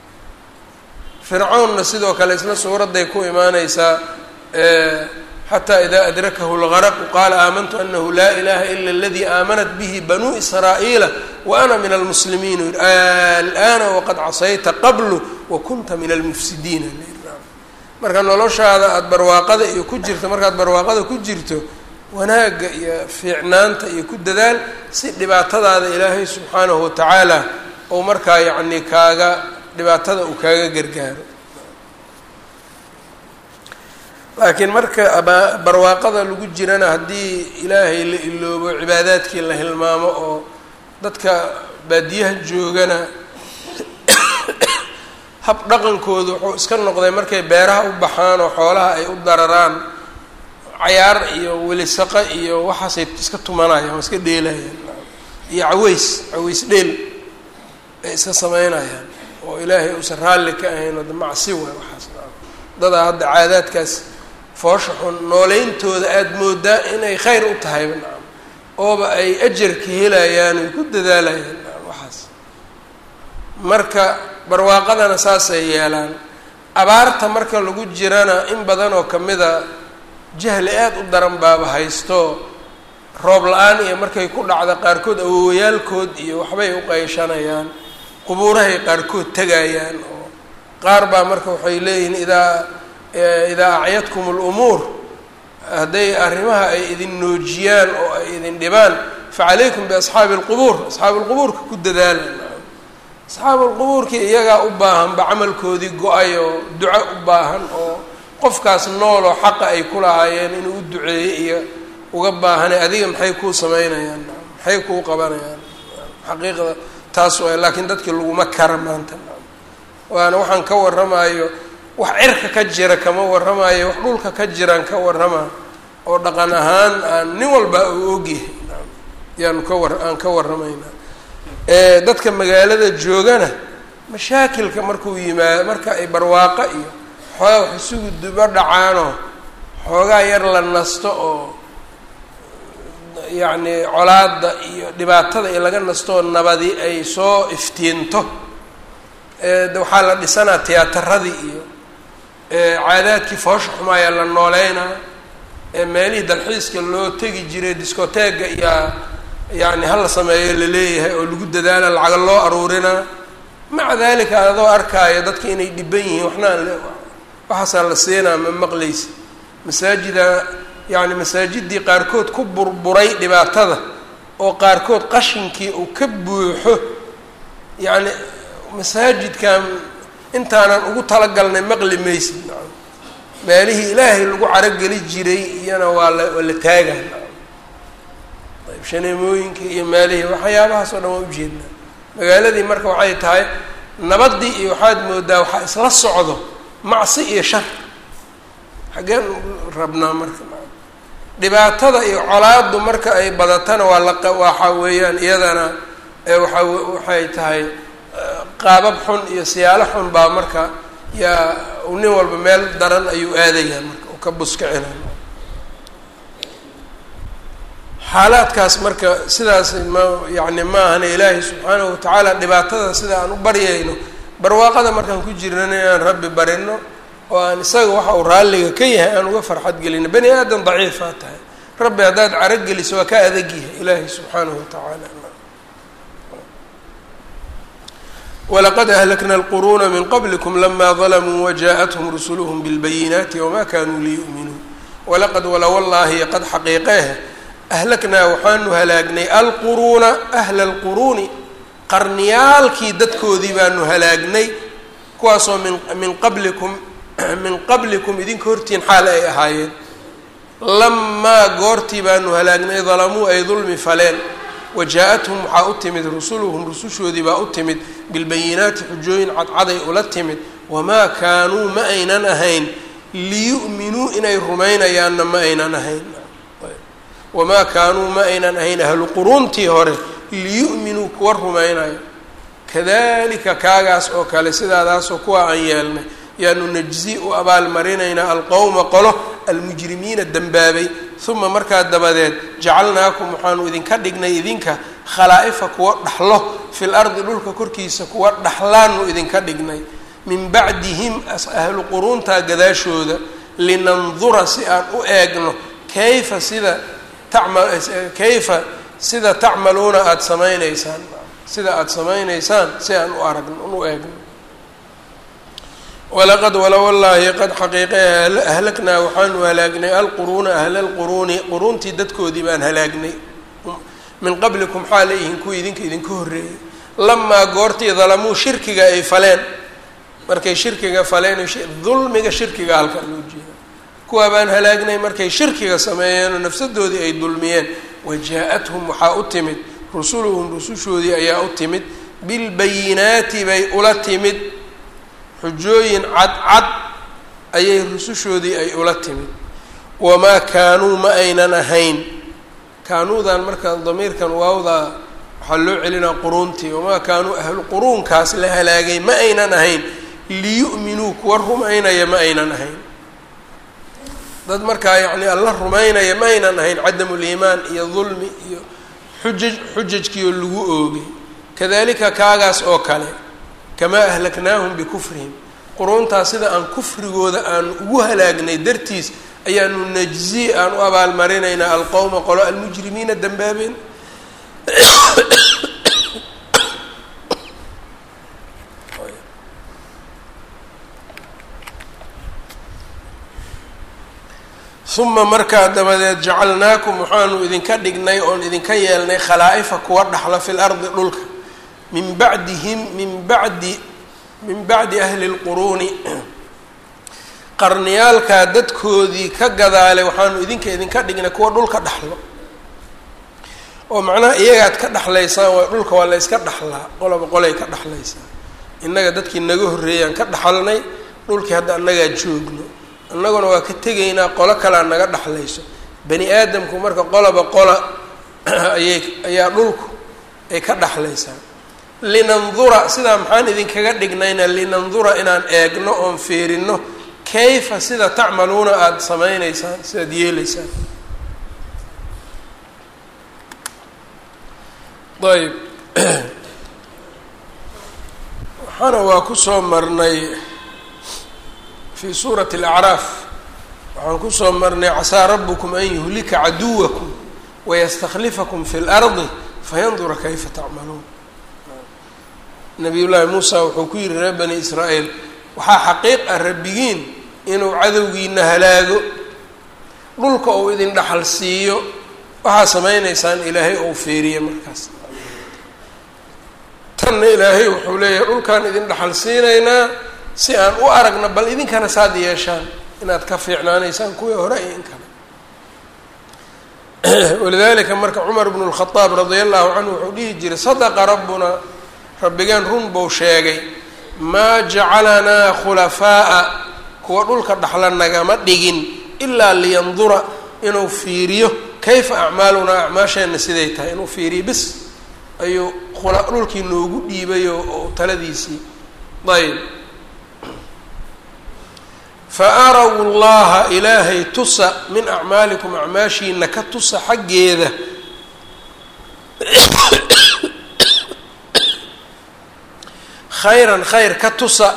fircawnna sidoo kale isla suuradday ku imaaneysaa xataa idaa adrakahu lgaraqu qaala aamantu anahu laa ilaha ila aladii aamanat bihi banuu israa'iila wa ana min almuslimiin alana waqad casayta qablu wa kunta min almufsidiina marka noloshaada aada barwaaqada iyo ku jirto markaad barwaaqada ku jirto wanaagga iyo fiicnaanta iyo ku dadaal si dhibaatadaada ilaahay subxaanahu watacaala ou markaa yacni kaaga dhibaatada uu kaaga gargaaro laakiin marka barwaaqada lagu jirana haddii ilaahay la iloobo cibaadaadkii la hilmaamo oo dadka baadiyaha joogana hab dhaqankoodu wuxuu iska noqday markay beeraha u baxaan oo xoolaha ay u dararaan cayaar iyo welisaqo iyo waxaasay iska tumanayaan waa iska dheelayaan iyo caweys caweys dheel ay iska sameynayaan oo ilaahay uusan raalli ka ahayn oo macsi waay waxaas dadaa hadda caadaadkaas foosha xun nooleyntooda aada moodaa inay khayr u tahayba nacam ooba ay ajarka helayaan ay ku dadaalayaan nacam waxaas marka barwaaqadana saasay yeelaan abaarta marka lagu jirana in badan oo kamida jahli aada u daran baaba haysto roob la-aan iyo markay ku dhacda qaarkood awowayaalkood iyo waxbay u qayshanayaan qubuurahay qaarkood tegayaan oo qaar baa marka waxay leeyihiin idaa idaa acyadkum lumuur hadday arrimaha ay idin noojiyaan oo ay idin dhibaan facalaykum biasxaabi lqubuur asxaabi lqubuurka ku dadaala asxaabu lqubuurkii iyagaa u baahanba camalkoodii go-ay oo duco u baahan oo qofkaas nooloo xaqa ay ku lahaayeen inuu u duceeyey iyo uga baahanay adiga maxay kuu sameynayaan maxay kuu qabanayaan xaqiiqda taas waay laakiin dadkii laguma kara maanta waana waxaan ka warramayo wax cirka ka jira kama warramayo wax dhulka ka jiraan ka warrama oo dhaqan ahaan aan nin walba uu ogyahay yaanu ka war aan ka warramaynaa dadka magaalada joogana mashaakilka markuu yimaado marka ay barwaaqo iyo xoogaa wax isugu dubo dhacaanoo xoogaa yar la nasto oo yacni colaada iyo dhibaatada iyo laga nastoo nabadi ay soo iftiinto waxaa la dhisanaa tiyaatarradii iyo caadaadkii foosha xumaayaa la nooleynaa meelihii dalxiiska loo tegi jiray discoteega iyo yani hala sameeyo laleeyahay oo lagu dadaala lacaga loo aruurinaa maca dalika adoo arkaayo dadka inay dhiban yihiin waxna aan waxaasaa la siinaa ma maqlaysa masaajida yani masaajidii qaarkood ku burburay dhibaatada oo qaarkood qashinkii uu ka buuxo yacni masaajidkan intaanan ugu talagalnay maqli maysid meelihii ilaahay lagu carogeli jiray iyana waa la waa la taagaa ayb shaneemooyinkii iyo meelihii waxyaabahaas oo dhan waa ujeednaa magaaladii marka waxay tahay nabadii iyo waxaad moodaa waxaa isla socdo macsi iyo shar xaggeen rabnaa marka dhibaatada iyo colaadu marka ay badatana waa la waxa weeyaan iyadana waa waxay tahay qaabab xun iyo siyaalo xun baa marka yaa nin walba meel daran ayuu aadayaa marka uu ka buskicina xaalaadkaas marka sidaas ma yani ma ahana ilaahay subxaanahu watacaala dhibaatada sida aan u baryayno barwaaqada markaan ku jirnana inaan rabbi barino oo aan isaga waxa uu raalliga ka yahay aan uga farxad gelino bani aadam daciifaa tahay rabbi haddaad carogeliso waa ka adag yahay ilaahay subxaanahu watacaala walaqad ahlakna alquruuna min qablikum lama dalamuu wajaءathum rusuluhm bilbayinaati wama kanuu liyu'minuu walaqad wala wallaahi qad xaqiiqeeh ahlaknaa waxaanu halaagnay alquruuna ahla alquruuni qarniyaalkii dadkoodii baanu halaagnay kuwaasoo min min qablikum min qablikum idinka hortiin xaal ay ahaayeen lamaa goortii baanu halaagnay dalamuu ay dulmi faleen wajaa-athum waxaa u timid rusuluhum rusushoodii baa u timid bilbayinaati xujooyin cadcaday ula timid wamaa kaanuu ma aynan ahayn liyu'minuu inay rumaynayaanna ma aynan ahayn wamaa kaanuu ma aynan ahayn ahlu quruuntii hore liyu'minuu kuwa rumaynayo kadalika kaagaas oo kale sidaadaasoo kuwa aan yeelnay yaanu najzi u abaalmarinaynaa alqowma qolo almujrimiina dembaabay uma markaa dabadeed jacalnaakum waxaanu idinka dhignay idinka khalaa'ifa kuwa dhaxlo fil ardi dhulka korkiisa kuwa dhaxlaanu idinka dhignay min bacdihim ahlu quruuntaa gadaashooda linandura si aan u eegno kayfa sida tacma kayfa sida tacmaluuna aada samaynaysaan sida aada samaynaysaan si aan u aragno u eegno walaqad wala wallaahi qad xaqiiqe ahlaknaa waxaanu halaagnay alquruuna ahla lquruuni quruuntii dadkoodii baan halaagnay min qablikum xaala yihiin kuwa idinka idinka horreeyay lamaa goortii dalamuu shirkiga ay faleen markay shirkiga faleen dulmiga shirkiga halkan loo jeeda kuwaa baan halaagnay markay shirkiga sameeyeenoo nafsadoodii ay dulmiyeen wajaa-athum waxaa u timid rusuluhum rusushoodii ayaa u timid bilbayinaati bay ula timid xujooyin cadcad ayay rusushoodii ay ula timid wamaa kaanuu ma aynan ahayn kaanuudan marka damiirkan waawda waxaa loo celinaa quruuntii wamaa kaanuu ahlu quruunkaas la halaagay ma aynan ahayn liyu'minuu kuwa rumaynaya ma aynan ahayn dad markaa yacni alla rumaynaya ma aynan ahayn cadamu liimaan iyo dulmi iyo xujaj xujajkiioo lagu oogay kadalika kaagaas oo kale kamaa ahlaknaahum bikufrihim quruuntaas sida aan kufrigooda aan ugu halaagnay dartiis ayaanu najzi aan u abaalmarinaynaa alqowma qolo almujrimiina dambaabeen uma markaa dabadeed jacalnaakum waxaanu idinka dhignay oon idinka yeelnay khalaa'ifa kuwa dhaxla fi lardi dhulka min bacdihim min bacdi min bacdi ahli lquruuni qarniyaalkaa dadkoodii ka gadaalay waxaanu idinka idinka dhignay kuwa dhulka dhaxlo oo macnaha iyagaad ka dhexlaysaan waa dhulka waa la yska dhaxlaa qoloba qolay ka dhexlaysaa innaga dadkii naga horreeyaan ka dhaxalnay dhulkii hadda annagaa joogno annaguna waa ka tegaynaa qolo kalea naga dhexlayso bani aadamku marka qoloba qola ayay ayaa dhulku ay ka dhexlaysaa linandura sidaa maxaan idinkaga dhignayna linandura inaan eegno oon feerino kayfa sida tacmaluuna aada samaynaysaan sidaad yeelaysaan ayb waxaana waa kusoo marnay fi suurati alacraaf waxaan kusoo marnay casaa rabukum an yuhlika caduwakum wayastakhlifakum fi lardi fayandura kayfa tacmaluun nabiy llaahi muusa wuxuu ku yihi reer bani israa'iil waxaa xaqiiq ah rabbigiin inuu cadowgiina halaago dhulka uu idin dhaxal siiyo waxaa samaynaysaan ilaahay ou feeriye markaas tanna ilaahay wuxuu leeyahay dhulkaan idin dhaxal siinaynaa si aan u aragna bal idinkana saad yeeshaan inaad ka fiicnaanaysaan kuwii hore iyo in kale walidalika marka cumar bnu lkhadaab radia allahu canhu wuxuu dhihi jiray sadaqa rabbuna rabbigeen run buu sheegay maa jacalanaa khulafaa'a kuwa dhulka dhaxla nagama dhigin ilaa liyandura inuu fiiriyo kayfa acmaalunaa acmaasheenna siday tahay inuu fiiriyo bis ayuu dhulkii noogu dhiibay oo taladiisii ayb fa araw llaha ilaahay tusa min acmaalikum acmaashiina ka tusa xaggeeda khayran khayr ka tusa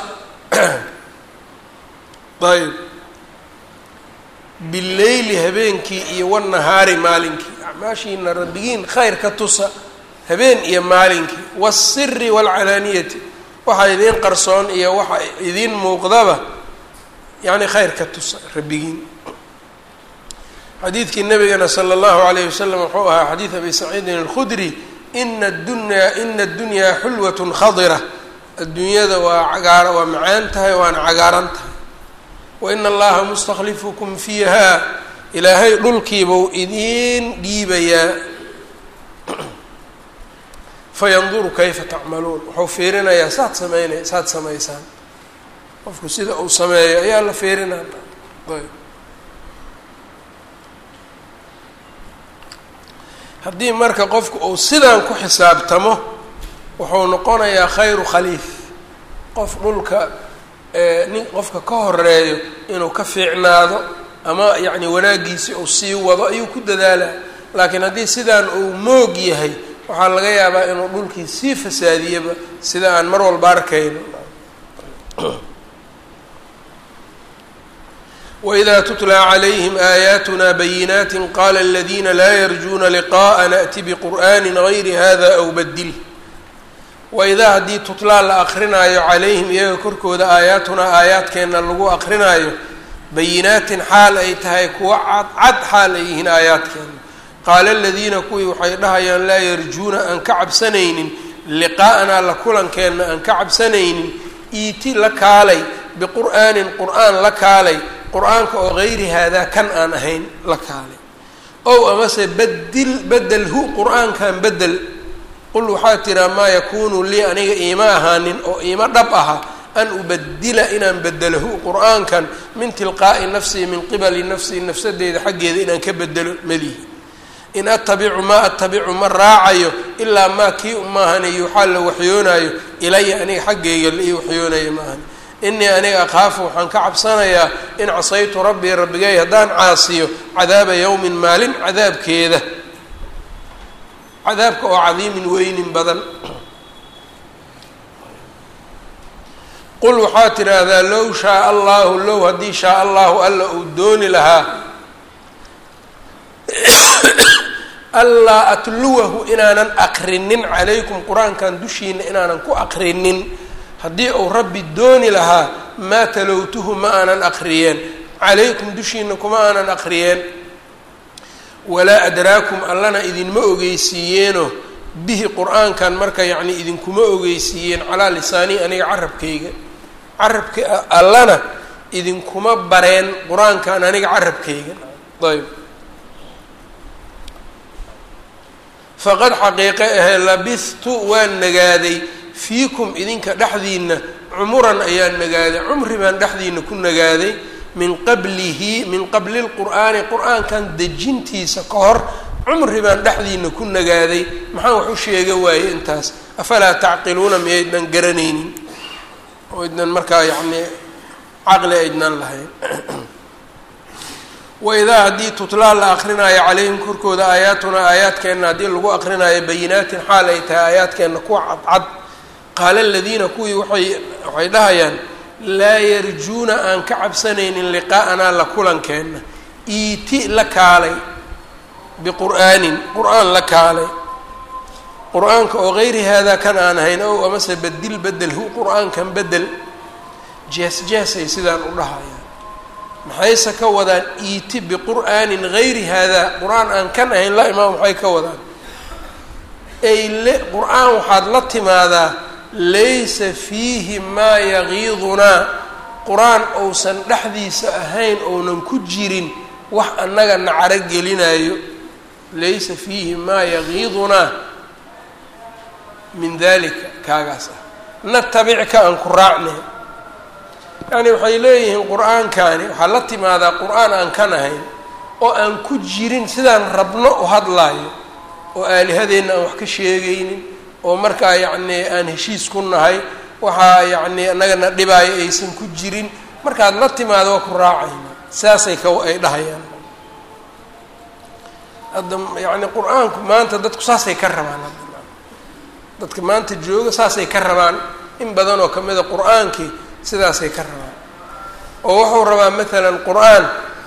ayb bileyli habeenkii iyo wanahaari maalinkii acmaashiina rabbigiin khayr ka tusa habeen iyo maalinkii waasiri waalcalaaniyati waxa idiin qarsoon iyo waxa idiin muuqdaba yacni khayr ka tusa rabbigiin xadiidkii nabigana sala allahu alayh wasalam wuxuu ahaa xadiid abi saciidin alkhudri ina adunyaa ina addunyaa xulwatun khadira adduunyada waa cagaar waa macaan tahay waana cagaaran tahay waina allaha mustakhlifukum fiiha ilaahay dhulkiibau idiin dhiibayaa fayanduru kayfa tacmaluun wuxuu fiirinayaa saad sameynay saad samaysaan qofku sida uu sameeyo ayaa la fiirinaa ayb haddii marka qofku uu sidaan ku xisaabtamo wuxuu noqonayaa khayru khaliif qof dhulka nin qofka ka horeeyo inuu ka fiicnaado ama yacni wanaaggiisi uu sii wado ayuu ku dadaalaa laakiin haddii sidaan uu moog yahay waxaa laga yaabaa inuu dhulkii sii fasaadiyaba sida aan mar walba arkayno وإذا تتلى عليهم آياتنا بينات قال الذين لا يرجون لقاء نأتي بقرآن غير هذا أو بدله waidaa haddii tutlaa la akrinaayo calayhim iyaga korkooda aayaatunaa aayaadkeenna lagu akrinaayo bayinaatin xaal ay tahay kuwa cadcad xaal ay yihiin aayaadkeenna qaala aladiina kuwii waxay dhahayaan laa yarjuuna aan ka cabsanaynin liqaa'anaa la kulankeenna aan ka cabsanaynin iiti la kaalay biqur'aanin qur'aan la kaalay qur-aanka oo gayri haadaa kan aan ahayn la kaalay ow amase badil bedelhu qur-aankan bedel qul waxaa tiraa maa yakuunu lii aniga iima ahaanin oo iima dhab aha an ubadila inaan bedelahu qur-aankan min tilqaa'i nafsii min qibali nafsii nafsadeyda xaggeeda inaan ka bedelo melihi in atabicu maa atabicu ma raacayo ilaa maa kii umaahani waxaa la waxyoonaayo ilaya aniga xaggeyga la ii waxyoonaya maahani inii aniga akhaafu waxaan ka cabsanayaa in casaytu rabbii rabbigay haddaan caasiyo cadaaba yowmin maalin cadaabkeeda cadaabka oo cadiimin weynin badan qul waxaa tidhaahdaa low shaaa allahu low haddii shaa allahu alla uu dooni lahaa allaa atluwahu inaanan aqrinin calaykum qur-aankan dushiina inaanan ku aqrinin haddii uu rabbi dooni lahaa maa talowtuhu ma aanan aqriyeen calaykum dushiina kuma aanan aqriyeen walaa adraakum allana idinma ogeysiiyeeno bihi qur-aankan marka yacni idinkuma ogeysiiyeen calaa lisaanii aniga carabkayga carabka allana idinkuma bareen qur-aankan aniga carabkayga ayb faqad xaqiiqe ahee labistu waan nagaaday fiikum idinka dhexdiina cumuran ayaan nagaaday cumri baan dhexdiina ku nagaaday min qablihi min qabli lqur'aani qur-aankan dejintiisa ka hor cumri baan dhexdiina ku nagaaday maxaan wax u sheega waaye intaas afalaa tacqiluuna miyaydnan garanaynin oo idnan markaa yacnii caqli aydnan lahayn waidaa haddii tutlaa la akrinaayo calayhim korkooda aayaatuna aayaadkeenna haddii lagu akrinaayo bayinaatin xaal ay tahay aayaadkeenna kuwa cadcad qaala aladiina kuwii waay waxay dhahayaan laa yarjuuna aan ka cabsanaynin liqaa'anaa la kulankeenna iiti la kaalay biqur'aanin qur-aan la kaalay qur-aanka oo gayri haadaa kan aan ahayn ow amase bedil bedelhu qur-aankan bedel jees jeesay sidaan u dhahayaan maxayse ka wadaan iiti biqur'aanin gayri haadaa qur-aan aan kan ahayn la imaam maxay ka wadaan ay le qur-aan waxaad la timaadaa laysa fiihi maa yagiidunaa qur-aan ousan dhexdiisa ahayn ounan ku jirin wax annaga nacaro gelinayo laysa fiihi maa yagiidunaa min dalika kaagaas ah natabicka aan ku raacnay yacni waxay leeyihiin qur-aankani waxaa la timaadaa qur-aan aan kan ahayn oo aan ku jirin sidaan rabno u hadlaayo oo aalihadeenna aan wax ka sheegaynin oo markaa yacnii aan heshiis ku nahay waxaa yacnii annagana dhibaayo aysan ku jirin markaad la timaado waa ku raacayna saasay ka ay dhahayaan hadda yacni qur-aanku maanta dadku saasay ka rabaan hadda dadka maanta jooga saasay ka rabaan in badan oo kamida qur-aankii sidaasay ka rabaan oo wuxuu rabaa maalan qur-aan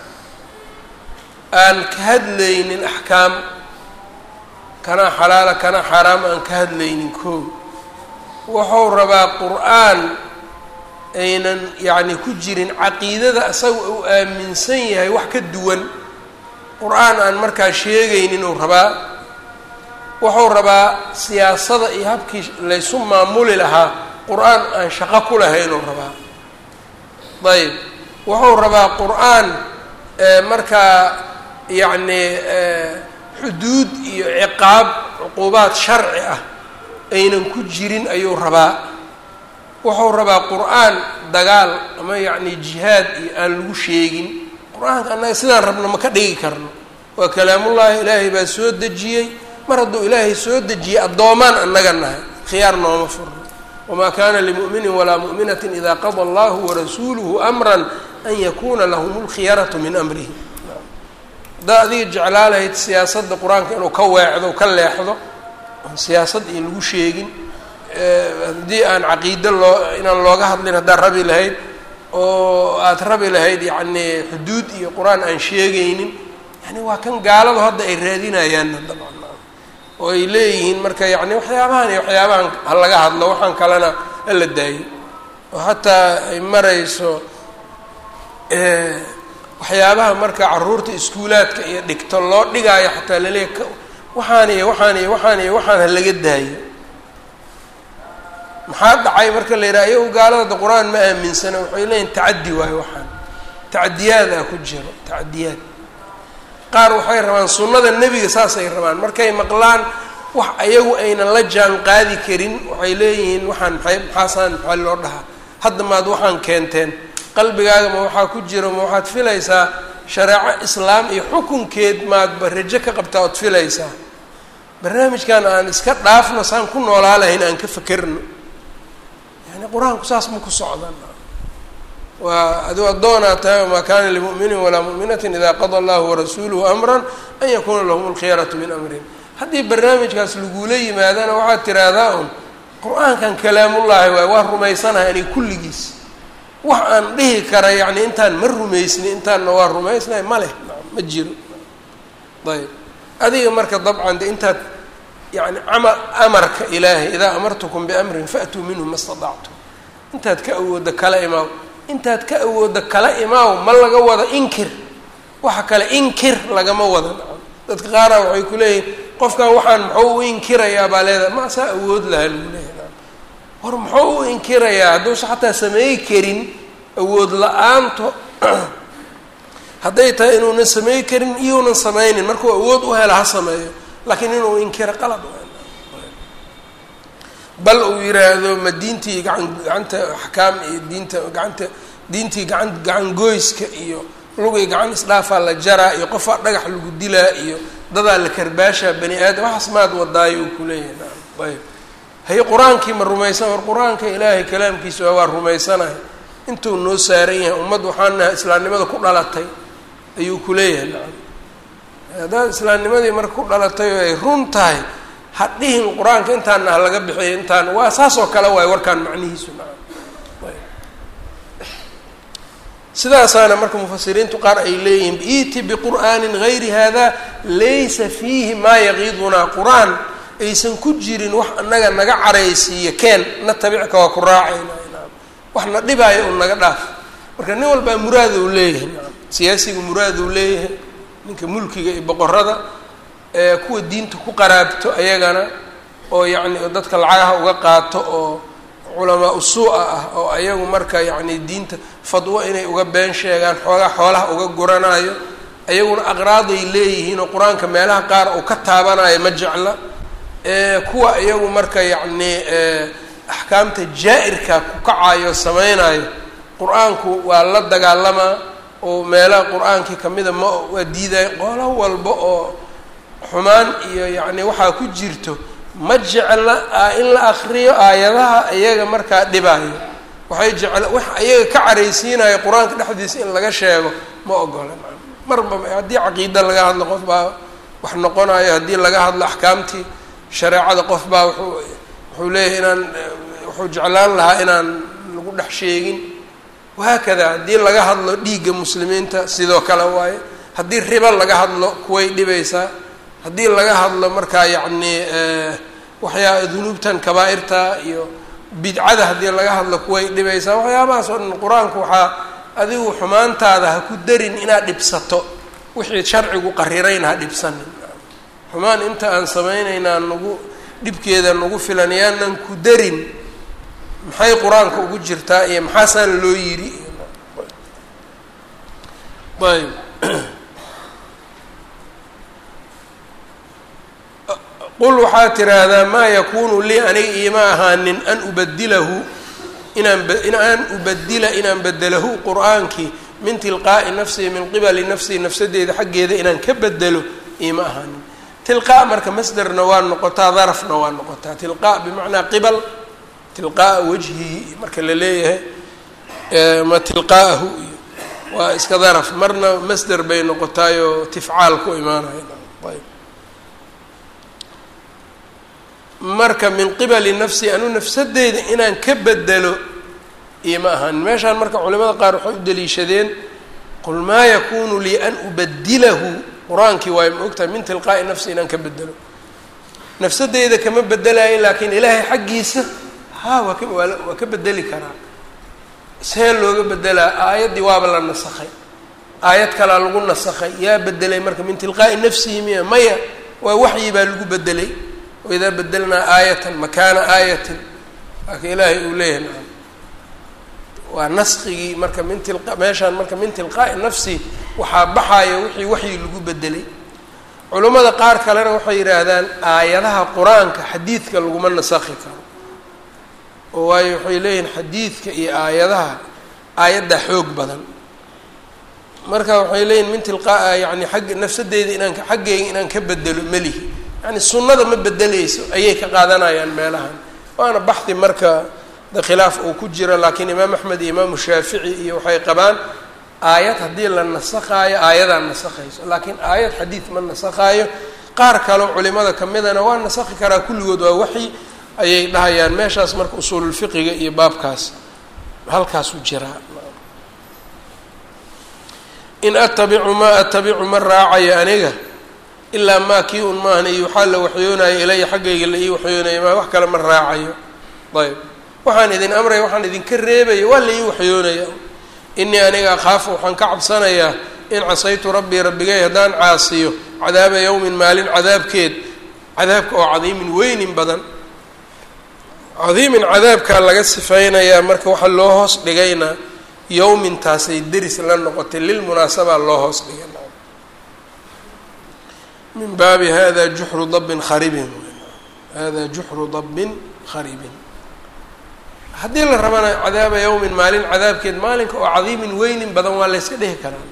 aan ka hadlaynin axkaam kanaa xalaala kanaa xaaraam aan ka hadlaynin koo wuxuu rabaa qur-aan aynan yacni ku jirin caqiidada isaga uu aaminsan yahay wax ka duwan qur-aan aan markaa sheegaynin uu rabaa wuxuu rabaa siyaasada iyo habkii laysu maamuli lahaa qur-aan aan shaqo ku lahaynuu rabaa ayb wuxuu rabaa qur-aan markaa yacni xuduud iyo ciqaab cuquubaad sharci ah aynan ku jirin ayuu rabaa wuxuu rabaa qur-aan dagaal ama yacni jihaad iyo aan lagu sheegin qur-aanka annaga sidaan rabno ma ka dhigi karno waa kalaamullaahi ilaahay baa soo dejiyey mar hadduu ilaahay soo dejiyey addoomaan annaga nahay khiyaar nooma furno wamaa kana limu'minin walaa mu'minatin ida qada allahu warasuuluhu amran an yakuna lahum lkhiyaratu min amrihi haddaa adiga jeclaa lahayd siyaasadda qur-aanka inuu ka weecdo ka leexdo oon siyaasad iyo lagu sheegin haddii aan caqiido loo inaan looga hadlin haddaad rabi lahayd oo aada rabi lahayd yacni xuduud iyo qur-aan aan sheegaynin yani waa kan gaaladu hadda ay raadinayaanna dabcan oo ay leeyihiin marka yacni waxyaabahan iyo waxyaabahan ha laga hadlo waxaan kalena hala daayo oo xataa ay marayso waxyaabaha marka caruurta iskuulaadka iyo dhigto loo dhigaayo xataa laleeya waxaan iyo waxaan iyo waxaan iyo waxaan ha laga daayo maxaa dhacay marka la yidhaha iyagu gaalada qur-aan ma aaminsana waxay leeyihin tacaddi waayo waxaan tacadiyaada ku jiro tacadiyaad qaar waxay rabaan sunnada nebiga saasay rabaan markay maqlaan wax ayagu aynan la jaan qaadi karin waxay leeyihiin waxaan maxay maxaasaan maxaa loo dhahaa hadda maad waxaan keenteen qalbigaaga ma waxaa ku jiro ma waxaad filaysaa shareeco islaam iyo xukunkeed maadba rajo ka qabtaa ood filaysaa barnaamijkan aan iska dhaafno saan ku noolaa lahayn aan ka fakerno yani qur-aanku saas ma ku socdan waa aduu addoonaa tahay wamaa kana limu'minin walaa mu'minatin ida qada allahu warasuuluhu amran an yakuna lahum alkhiyaratu min amrin haddii barnaamijkaas lagula yimaadana waxaad tiraahdaa un qur-aankan kalaamullaahi waay waa rumaysanahay ani kulligiis wax aan dhihi kara yacni intaan ma rumaysni intaanna waa rumaysnahay ma leh ma jiro ayb adiga marka dabcan de intaad yani ama amarka ilaahay idaa amartukum biamrin faatuu minhu ma stadactum intaad ka awoodda kala imaaw intaad ka awoodda kala imaaw ma laga wada inkir waxa kale inkir lagama wada dadka qaara waxay ku leeyihin qofkan waxaan muxuu u inkirayaa baa leedahay ma saa awood laha lagu leeyahy war muxuu u inkirayaa hadduusa xataa sameey karin awood la-aanto hadday tahay inuunan samey karin iyounan sameynin markuu awood u hela ha sameeyo laakiin inuu inkiro qalad bal uu yiraahdo ma diintii gacan gacanta axkaam iyo diinta gacanta diintii gacan gacan goyska iyo lugay gacan isdhaafaa la jaraa iyo qofaa dhagax lagu dilaa iyo dadaa la karbaashaa bani aadam waxaas maad wadaayo uu kuleeyahay naam ayb haye qur-aankii ma rumaysan war qur-aanka ilaahay kalaamkiisa waa rumaysanahay intuu noo saaran yahay ummad waxaan nahay islaamnimada ku dhalatay ayuu kuleeyahay nacam haddaad islaamnimadii marka ku dhalatay oo ay run tahay ha dhihin qur-aanka intaana ha laga bixiyo intaan waa saas oo kale waayo warkaan macnihiisu nacam sidaasaana marka mufasiriintu qaar ay leeyihiin iti biqur'aanin gayri hada laysa fiihi maa yaqiidunaa qur-aan aysan ku jirin wax anaga naga caraysiiyo keen na tabicka waa ku raacayna wax na dhibaayo un naga dhaaf marka nin walbaa muraad uu leeyahay siyaasiga muraad uu leeyahay ninka mulkiga iyo boqorada ee kuwa diinta ku qaraabto ayagana oo yacni dadka lacagaha uga qaato oo culamaa usuu-a ah oo ayagu marka yacni diinta fadwo inay uga been sheegaan xoogaa xoolaha uga guranayo ayaguna aqraaday leeyihiin oo qur-aanka meelaha qaar uu ka taabanayo ma jecla kuwa iyagu marka yacni axkaamta jaa-irka ku kacayo sameynayo qur-aanku waa la dagaalamaa oo meelaha qur-aankii kamida ma waa diidaya qolo walba oo xumaan iyo yacni waxaa ku jirto ma jecla in la akriyo aayadaha iyaga markaa dhibaayo waxay jecla wax iyaga ka caraysiinayo qur-aanka dhexdiisa in laga sheego ma ogola marba haddii caqiida laga hadlo qof baa wax noqonayo haddii laga hadlo axkaamtii shareecada qof baa wuxuu wuxuu leeyahay inaan wuxuu jeclaan lahaa inaan lagu dhex sheegin wahaakada haddii laga hadlo dhiigga muslimiinta sidoo kale waaye haddii ribo laga hadlo kuway dhibaysaa haddii laga hadlo markaa yacni waxyaa dunuubtan kabaa-irta iyo bidcada haddii laga hadlo kuway dhibaysaa waxyaabahaas oo dhan qur-aanku waxaa adigu xumaantaada ha ku darin inaad dhibsato wixii sharcigu qarirayna ha dhibsanin xumaan inta aan samaynaynaa nagu dhibkeeda nagu filan yaanan ku darin maxay qur-aanka ugu jirtaa iyo maxaasaan loo yidhi ayb qul waxaad tiraahdaa maa yakunu lii aniga iima ahaanin an ubadilahu inaan an ubadila inaan bedelahu qur-aankii min tilqaa'i nafsii min qibali nafsii nafsadeeda xaggeeda inaan ka bedelo iima ahaanin tilqaa marka masderna waa noqotaa darafna waa noqotaa tilqaa bimacnaa qibal tilqaa'a wajhihi marka la leeyahay ma tilqaa'ahu iyo waa iska daraf marna masder bay noqotaayoo tifcaal ku imaanaya ayb marka min qibali nafsi anu nafsadeyda inaan ka bedelo ioma ahaan meeshaan marka culimada qaar waxay u daliishadeen qul maa yakunu lii an ubadilahu qur-aankii waay ma ogtahay min tilqaa'i nafsi inaan ka bedelo nafsadeyda kama bedelayo laakiin ilaahay xaggiisa ha waa ka waa waa ka bedeli karaa see looga bedelaa aayaddii waaba la nasakhay aayad kalaa lagu nasakhay yaa bedelay marka min tilqaa'i nafsihi miya maya waa waxyi baa lagu bedelay waidaa bedelnaa aayatan makaana aayatin waaka ilaahay uu leeyahay nacam waa naskigii marka min tilqa meeshaan marka min tilqaa'i nafsi waxaa baxaya wixii waxyi lagu bedelay culummada qaar kalena waxay yidhaahdaan aayadaha qur-aanka xadiidka laguma nasakhi karo oo waayo waxay leeyihiin xadiidka iyo aayadaha aayaddaa xoog badan marka waxay leeyihin min tilqaa yani agg nafsadeyda inaan xaggeyga inaan ka bedelo melihi yani sunnada ma bedeleyso ayay ka qaadanayaan meelahan waana baxdi marka de khilaaf uu ku jiro laakiin imaam axmed iyo imaamu shaafici iyo waxay qabaan aayad haddii la nasakhaayo aayadaa nasakhayso laakiin aayad xadiid ma nasakhaayo qaar kaleo culimada kamidana waa nasakhi karaa kulligood waa waxyi ayay dhahayaan meeshaas marka usuululfiqiga iyo baabkaas halkaasuu jiraa in atabicu maa atabicu ma raacayo aniga ilaa maa kii un maahan iyo waxaa la waxyoonayo ilaya xaggayga la ii waxyoonayo maa wax kale ma raacayo ayb waxaan idin amraya waxaan idinka reebaya waa la ii waxyoonaya inii aniga akhaafu waxaan ka cabsanayaa in casaytu rabbii rabbigay haddaan caasiyo cadaaba yowmin maalin cadaabkeed cadaabka oo cadiimin weynin badan cadiimin cadaabkaa laga sifaynayaa marka waxaa loo hoos dhigaynaa yowmintaasay deris la noqotay lilmunaasabaa loo hoos dhigay min baabi hada juxru dabbin kharibin hada juxru dabbin kharibin haddii la rabana cadaaba yowmin maalin cadaabkeed maalinka oo cadiimin weynin badan waa layska dhihi karaa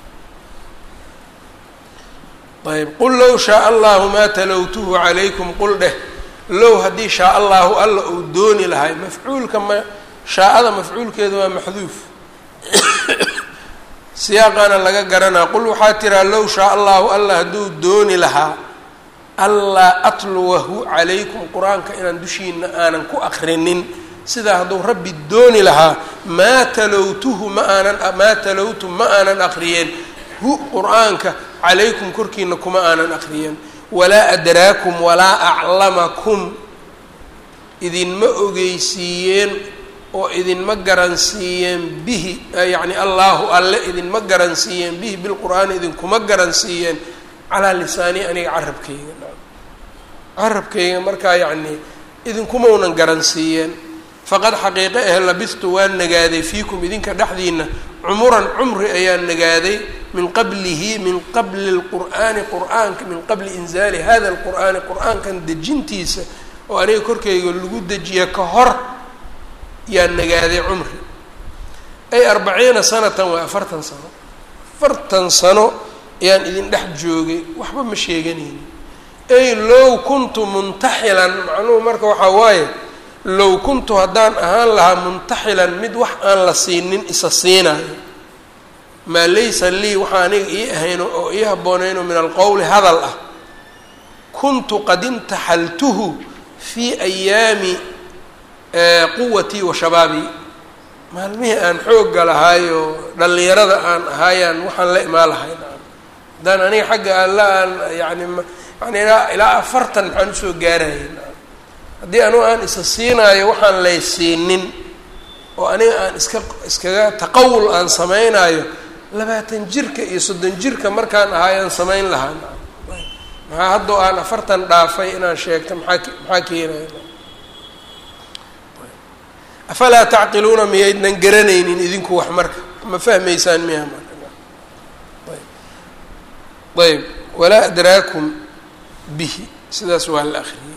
ayb qul low shaaa allahu maa talowtuhu calaykum qul dheh low haddii shaa allahu alla uu dooni lahay mafcuulka ma shaa-ada mafcuulkeeda waa maxduuf siyaaqaana laga garanaa qul waxaa tiraa low shaa allahu alla hadduu dooni lahaa allaa atluwahu calaykum qur-aanka inaan dushiina aanan ku akrinin sidaa hadduu rabbi dooni lahaa maa talowtuhu ma aanan maa talowtu ma aanan akriyeen hu qur-aanka calaykum korkiina kuma aanan akriyeen walaa adraakum walaa aclamakum idinma ogeysiiyeen oo idinma garansiiyeen bihi yacni allaahu alle idinma garansiiyeen bihi bilqur'aani idinkuma garansiiyeen calaa lisaani aniga carabkayga carabkayga markaa yacnii idinkumaunan garansiiyeen faqad xaqiiqe ah labistu waan nagaaday fiikum idinka dhexdiina cumuran cumri ayaan nagaaday min qablihi min qabli lqur'aani qur'aanka min qabli inzaali hada lqur'aani qur'aankan dejintiisa oo aniga korkayga lagu dejiya ka hor yaan nagaaday cumri ay arbaciina sanatan waa afartan sano afartan sano ayaan idin dhex joogay waxba ma sheeganaynin ay low kuntu muntaxilan macnuhu marka waxaa waaye low kuntu haddaan ahaan lahaa muntaxilan mid wax aan la siinin isa siinayo maa laysa lii waxaa aniga ii ahayno oo ii haboonayno min alqowli hadal ah kuntu qad imtaxaltuhu fii ayaami quwatii wa shabaabii maalmihii aan xoogga lahaayo dhallinyarada aan ahaayaan waxaan la imaan lahay haddaan aniga xagga alla aan yani yani ilaa ilaa afartan maxaan usoo gaarayay haddii anugu aan isa siinaayo waxaan lay siinin oo aniga aan iska iskaga taqawul aan sameynaayo labaatan jirka iyo soddon jirka markaan ahaayaan samayn lahaa maxaa haddoo aan afartan dhaafay inaan sheegto maxaa maxaa keenaya afalaa tacqiluuna miyaydnan garanaynin idinku wax marka ma fahmaysaan miya marka ayb ayb walaa adraakum bihi sidaas waa la akriyey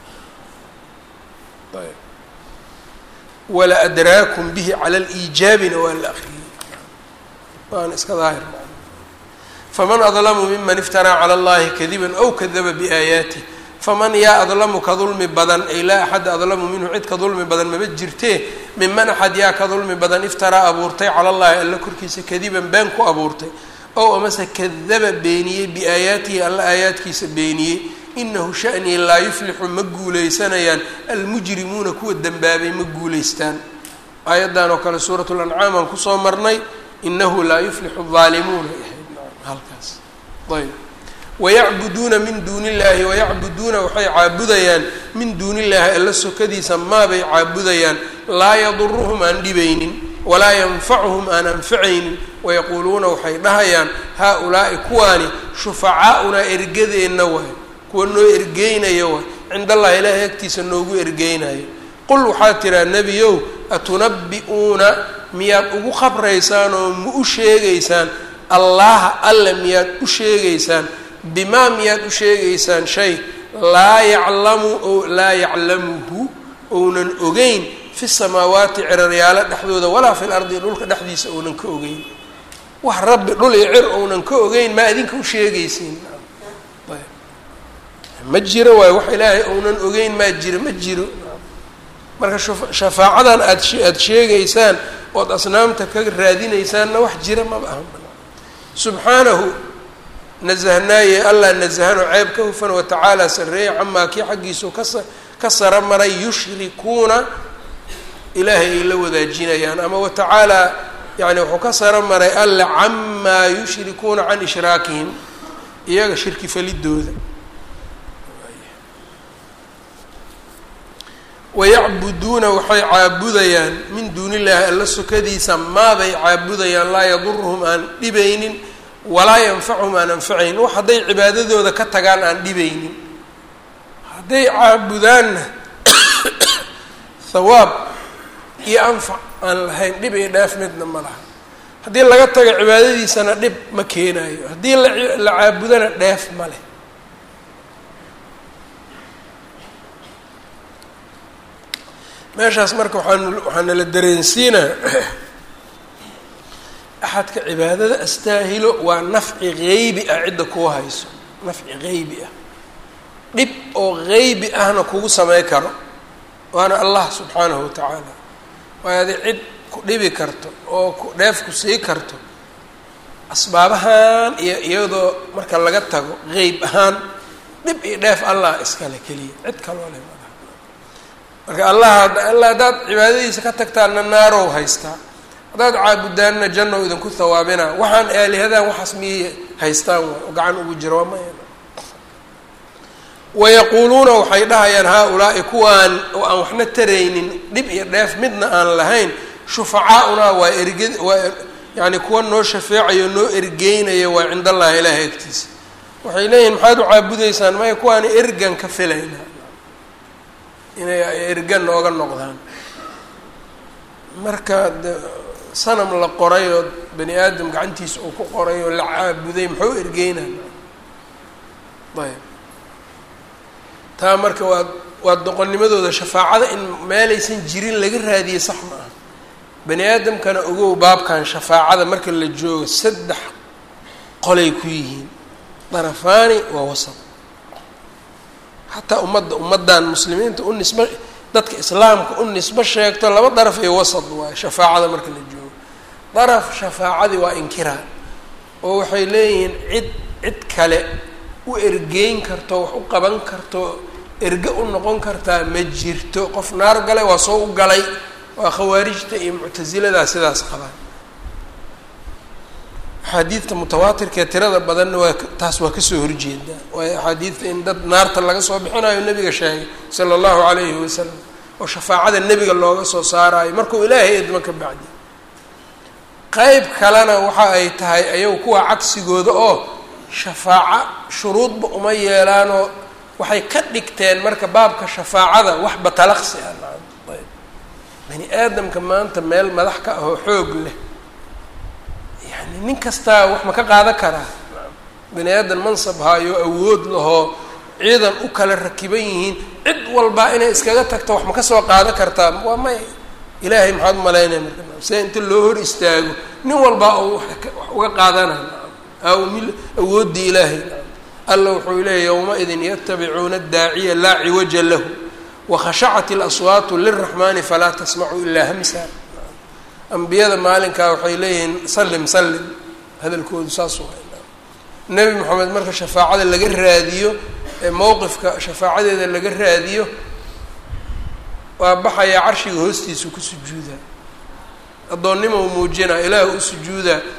ayb wala adraakum bihi cala liijaabina waa la akriyey waana iska daahir faman adlamu miman iftaraa cala allahi kadiba aw kadaba biaayaatih faman yaa adlamu ka dulmi badan ay laa axada adlamu minhu cid ka dulmi badan maba jirtee miman axad yaa ka dulmi badan iftaraa abuurtay cala allahi alla korkiisa kadiban been ku abuurtay ow amase kadaba beeniyey biaayaatihi alla aayaadkiisa beeniyey inahu shanii laa yuflixu ma guuleysanayaan almujrimuuna kuwa dembaabay ma guuleystaan aayaddan oo kale suurat lancaam aan kusoo marnay inahu laa yuflixu aalimuuna halkaas ayb wayacbuduuna min duuni illaahi wayacbuduuna waxay caabudayaan min duuni illaahi alla sokadiisa maabay caabudayaan laa yaduruhum aan dhibaynin walaa yanfacuhum aan anfacaynin wayaquuluuna waxay dhahayaan haa-ulaa'i kuwaani shufacaa-unaa ergadeenna waay kuwa noo ergeynaya waay cinda allahi ilaahay agtiisa noogu ergeynayo qul waxaad tiraa nebiyow atunabbi'uuna miyaad ugu khabraysaan oo ma u sheegaysaan allaha alle miyaad u sheegaysaan bimaa miyaad u sheegaysaan shay laa yaclamu o laa yaclamuhu ounan ogeyn fi samaawaati ciraryaalo dhexdooda walaa fi lardi dhulka dhexdiisa ounan ka ogeyn wax rabbi dhul iyo cir ounan ka ogeyn maa idinka u sheegaysiin ma jiro waayo wax ilaahay ounan ogeyn maa jiro ma jiro marka shafaacadan aad aada sheegaysaan ood asnaamta ka raadinaysaanna wax jira maba aha subxaanahu nasahnaaye allah nasahano ceeb ka hufan watacaala sarreeye camaa kii xaggiisu kasa ka sara maray yushrikuuna ilaahay ay la wadaajinayaan ama watacaala yani wuxuu ka sara maray alle camaa yushrikuuna can ishraakihim iyaga shirki falidooda wayacbuduuna waxay caabudayaan min duuni illaahi alla sokadiisa maabay caabudayaan laa yaduruhum aan dhibaynin walaa yanfacuhum aan anfacaynin wax hadday cibaadadooda ka tagaan aan dhibaynin hadday caabudaanna hawaab iyo anfac aan lahayn dhib iyo dheef midna ma laha haddii laga tago cibaadadiisana dhib ma keenayo haddii la caabudana dheef ma leh meeshaas marka waxaan waxaa nala dareensiinaa axadka cibaadada astaahilo waa nafci geybi ah cidda kuu hayso nafci geybi ah dhib oo geybi ahna kugu samey karo waana allah subxaanahu watacaala waayo adi cid ku dhibi karto oo ku dheef ku sii karto asbaabahan iyo iyadoo marka laga tago geyb ahaan dhib iyo dheef allah iskale keliya cid kaloo leh malaha marka allah alla haddaad cibaadadiisa ka tagtaanna naarow haystaa haddaad caabudaanna jannow idinku hawaabina waxaan aalihadan waxaas miyay haystaan waay oo gacan ugu jira waa maya wayaquuluuna waxay dhahayaan haa-ulaa'i kuwaan oo aan waxna taraynin dhib iyo dheef midna aan lahayn shufacaa-unaa waa erge waa yacni kuwa noo shafeecayo noo ergeynaya waa cind allahi ilaahay agtiisa waxay leeyihin maxaad u caabudaysaan maya kuwaani ergan ka filayna inay ergan nooga noqdaan marka de sanam la qoray oo bani aadam gacantiisa uu ku qoray oo la caabuday muxuu ergeynaa ayb taa marka waa waa doqonnimadooda shafaacada in meelaysan jirin laga raadiyey sax ma aha bani aadamkana ogow baabkan shafaacada marka la joogo saddex qolay ku yihiin darafaani waa wasab xataa ummadda ummaddan muslimiinta u nisba dadka islaamka u nisbo sheegto laba daraf iyo wasad waayo shafaacada marka la joogo daraf shafaacadii waa inkiraa oo waxay leeyihiin cid cid kale u ergeyn karto wax u qaban karto erge u noqon kartaa ma jirto qof naar galay waa soo u galay waa khawaarijta iyo muctasiladaa sidaas qabaan axaadiidta mutawaatirkaee tirada badanna waa taas waa kasoo horjeedaa waayo axaadiidta in dad naarta laga soo bixinayo nebiga sheegay sala allahu calayhi wasalam oo shafaacada nebiga looga soo saarayo markuu ilaahay idmo ka bacdi qeyb kalena waxa ay tahay ayagu kuwa cagsigooda oo shafaaco shuruudba uma yeelaanoo waxay ka dhigteen marka baabka shafaacada wax batalaqsi ah ayb bani aadamka maanta meel madax ka ahoo xoog leh yani nin kastaa wax ma ka qaadan karaa bani aadan mansab hayo awood lahoo ciidan u kala rakiban yihiin cid walbaa inay iskaga tagto wax ma ka soo qaadan kartaa waa may ilaahay maxaad umalaynaya marka sida inta loo hor istaago nin walbaa oo wax uga qaadanaya awooddii ilaahay alla wuxuu leeyay yowma-idin yatabicuuna adaaciya laa ciwaja lahu wakhashacat اlaswaatu liraxmani falaa tasmacu ilaa hamsa ambiyada maalinkaa waxay leeyihiin sallim sallim hadalkoodu saas waa nebi moxamed marka shafaacada laga raadiyo ee mowqifka shafaacadeeda laga raadiyo waa baxayaa carshiga hoostiisa ku sujuudaa addoonnima u muujinaa ilaah u sujuudaa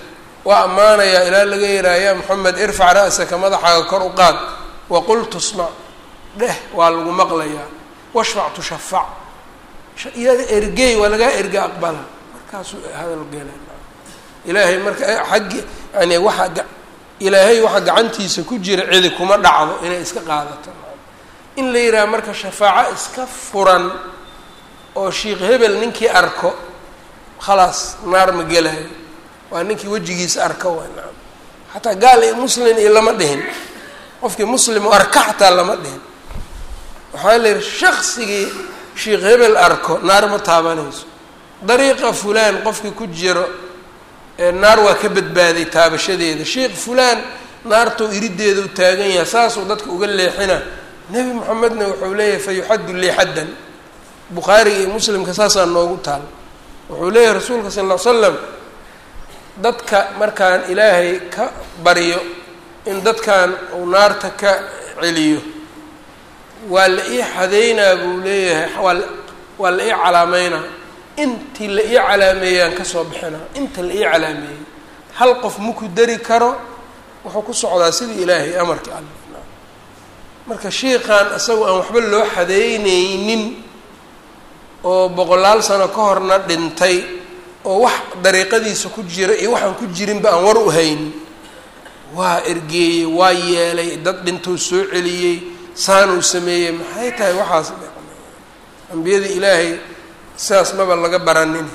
waa ammaanayaa ilaa laga yihaaha yaa moxamed irfac ra'saka madaxaaga kor u qaad waqul tusmac dheh waa lagu maqlayaa washfac tushafac iyada ergey waa lagaa erga aqbala markaasuu hadal gela ilaahay marka xaggi yani waxa ilaahay waxa gacantiisa ku jira cidi kuma dhacdo inay iska qaadato in la yidhaha marka shafaaco iska furan oo sheikh hebel ninkii arko khalaas naar ma gelayo waa ninkii wejigiisa arko waa naam xataa gaal iyo muslin iyo lama dhihin qofkii muslim oo arka xataa lama dhihin waxaa la yihi shaksigii sheikh hebel arko naar ma taabanayso dariiqa fulaan qofkii ku jiro naar waa ka badbaaday taabashadeeda sheikh fulaan naartou irideeda u taagan yahay saasuu dadka uga leexina nebi moxamedna wuxuu leeyahay fa yuxaddu lii xaddan bukhaariga iyo muslimka saasaa noogu taal wuxuu leeyahay rasuulka sal ll ly slam dadka markaan ilaahay ka baryo in dadkan uu naarta ka celiyo waa la ii xadeynaa buu leeyahay waa waa la ii calaameynaa intii la ii calaameeyaan kasoo bixinaa inta la ii calaameeyey hal qof maku dari karo wuxuu ku socdaa sidii ilaahay amarkii alla marka shiiqan isagoo aan waxba loo xadeyneynin oo boqolaal sano ka horna dhintay oo wax dariiqadiisa ku jira iyo waxaan ku jirinba aan war u haynin waa ergeeyey waa yeelay dad dhintou soo celiyey saanuu sameeyey maxay tahay waxaas ambiyada ilaahay sidaas maba laga baranin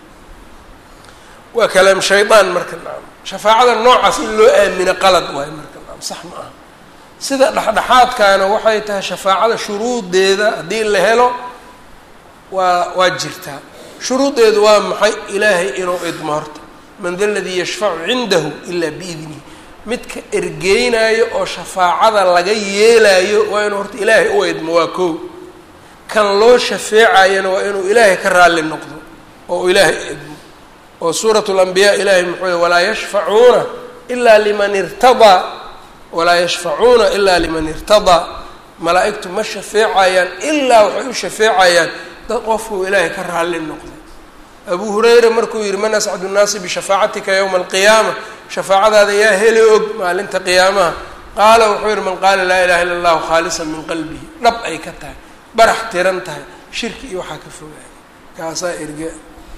waa kalaam shaydaan marka naam shafaacada noocaas in loo aamino qalad waayo marka naam sax ma aha sida dhexdhexaadkaana waxay tahay shafaacada shuruudeeda haddii la helo waa waa jirtaa shuruudeedu waa maxay ilaahay inuu idmo horta man da ladii yashfacu cindahu ilaa biidnihi midka ergeynaayo oo shafaacada laga yeelaayo waa inuu horta ilaahay u idmo waa kow kan loo shafeecayana waa inuu ilaahay ka raalli noqdo oo ilaahay idmo oo suurat lambiyaa ilaahay muxuu y walaa yashfacuuna ilaa liman irtadaa walaa yashfacuuna ilaa liman irtadaa malaa-igtu ma shafeecayaan ilaa waxay u shafeecayaan dad qofkuu ilaahay ka raalli noqday abu hurayra markuu yihi man ascadu nnaasi bishafaacatika yowma alqiyaama shafaacadaada yaa heli og maalinta qiyaamaha qaala wuxuu yihi man qaala laa ilaha illa allahu khaalisan min qalbihi dhab ay ka tahay barax tiran tahay shirki iyo waxaa ka fogaaya kaasaa erge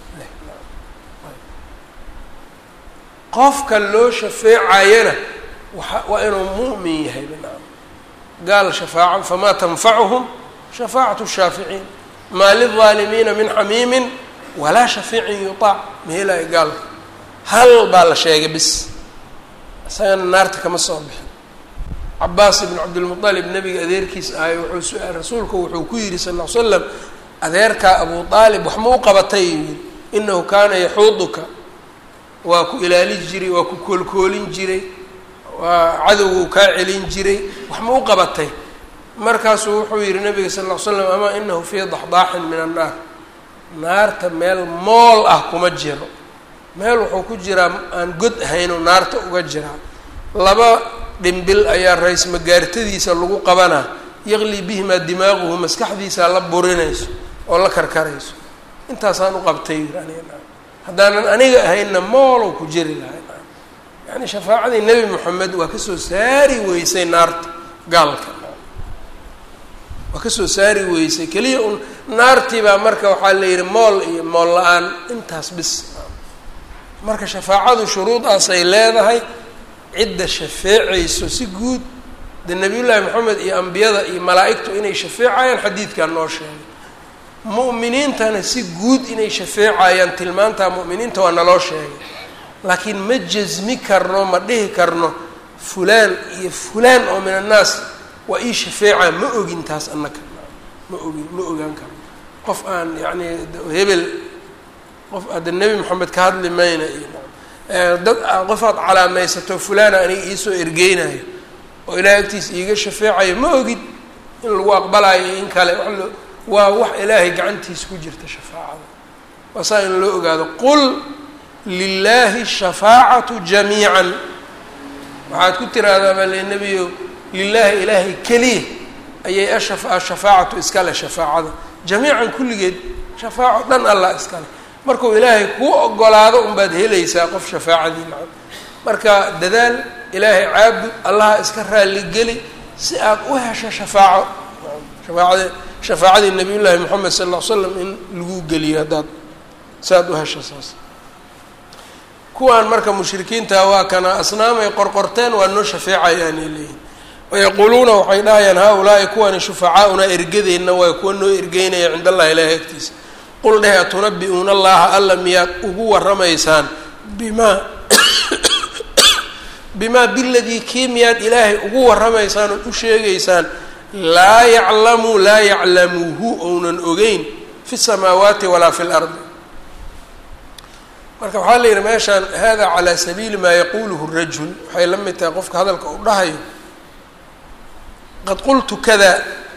qofka loo shafeecayana waa waa inuu mu'min yahay binaam gaal shafaaca famaa tanfacuhum shafaacatu shaaficiin maa lilظaalimiina min xamiimin walaa shafiicin yuطaac mahelayo gaalka hal baa la sheegay bis isagana naarta kama soo bixin cabaas ibn cabdilmuطalib nabiga adeerkiis ahay wuxuu su-aal rasuulku wuxuu ku yihi sal ll ly slam adeerkaa abu aalib wax ma u qabatay yii inahu kaana yaxuuduka waa ku ilaali jiray waa ku koolkoolin jiray waa cadowga u kaa celin jiray wax ma u qabatay markaasuu wuxuu yihi nabiga sal ll ly slam amaa inahu fii daxdaaxin min annaar naarta meel mool ah kuma jiro meel wuxuu ku jiraa aan god ahaynoo naarta uga jiraa laba dhimbil ayaa rays magaartadiisa lagu qabanaa yaqli bihimaa dimaaquhu maskaxdiisaa la burinayso oo la karkarayso intaasaan u qabtay haddaanan aniga ahaynna moolow ku jiri lahay yani shafaacadii nebi moxamed waa kasoo saari weysay naarta gaalka waa kasoo saari weysay keliya un naartii baa marka waxaa la yihi mool iyo mool la-aan intaas bis marka shafaacadu shuruudaas ay leedahay cidda shafeecayso si guud de nabiyullaahi moxamed iyo ambiyada iyo malaa-igtu inay shafeecayaan xadiidkaa noo sheegay mu'miniintana si guud inay shafeecayaan tilmaantaa mu'miniinta waa naloo sheegay laakiin ma jasmi karno ma dhihi karno fulaan iyo fulaan oo min annaas waa ii shafeecaa ma ogin taas annaka ma ogin ma ogaan karno qof aan yacni hebel qof hadda nebi moxamed ka hadli mayna iyo dad qofaad calaamaysato fulaana aniga iisoo ergeynayo oo ilaahay agtiisa iiga shafeecayo ma ogid in lagu aqbalayo in kale waa wax ilaahay gacantiisa ku jirta shafaacada waa saa in loo ogaado qul lilaahi shafaacatu jamiican waxaad ku tiraahdaa baa le nebiyo lilaahi ilaahay keliya ayay ashafaacatu iskale shafaacada jamiican kulligeed shafaaco dhan allah iskale markuu ilaahay kuu ogolaado unbaad helaysaa qof shafaacadii macam marka dadaal ilaahay caabud allaha iska raalligeli si aad u hesho shafaaco shafaacada shafaacadii nabiy llaahi moxamed sal ll ly slam in lagu geliyo haddaad si aad u hesho saas kuwaan marka mushrikiinta waa kana asnaamay qorqorteen waa noo shafeecayaanay leeyihin wayaquuluuna waxay dhahayaan haa-ulaa'i kuwani shufacaaunaa ergadeenna waa kuwa noo ergeynaya cind allahi ilaahi agtiisa qul dheh atunabi-uuna allaha alla miyaad ugu waramaysaan bimaa bimaa biladii kii miyaad ilaahay ugu waramaysaan ood u sheegaysaan laa yaclamu laa yaclamuhu ounan ogeyn fi samaawaati walaa fi lardi marka waxaa la yidhi meeshaan hada calaa sabiili maa yaquuluhu rajul waxay la mid tahay qofka hadalka uu dhahayo qad qultu kada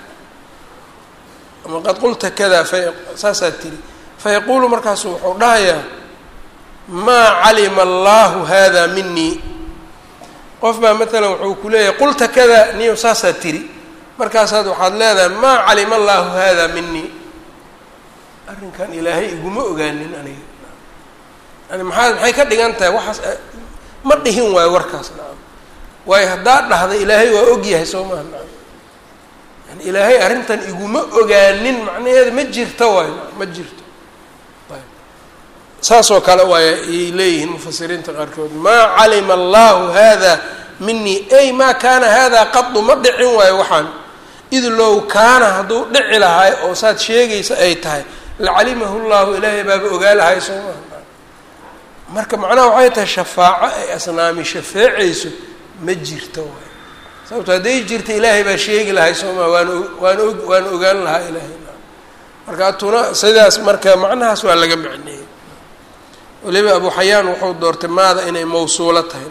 ama qad qulta kada fa saasaad tiri fayaquulu markaasu wuxuu dhahayaa maa calima allahu hada minii qof baa matalan wuxuu ku leeyahay qulta kada niyo saasaad tiri markaasaad waxaad leedahay maa calima allahu hada minii arrinkan ilaahay iguma ogaanin aniga yani maxaa maxay ka dhigan tahay waxaas ma dhihin waayo warkaas nacam waayo haddaad dhahda ilaahay waa ogyahay soo maha nacam yani ilaahay arrintan iguma ogaanin macnaheeda ma jirto waayo nacam ma jirto ayb saasoo kale waay ayay leeyihiin mufasiriinta qaarkood maa calima allahu hada minii ay maa kaana hada qadu ma dhicin waayo waxaan id low kaana hadduu dhici lahay oo saad sheegaysa ay tahay lacalimahu llahu ilaahay baaba ogaa lahay soo maha marka macnaha waxay tahay shafaaco ay asnaami shafeecayso ma jirto waay sababto hadday jirta ilaahay baa sheegi lahay sooma waan waan og waan ogaan lahaa ilaahay marka atuna sidaas marka macnahaas waa laga macneeyey waliba abu xayaan wuxuu doortay maada inay mawsuulo tahay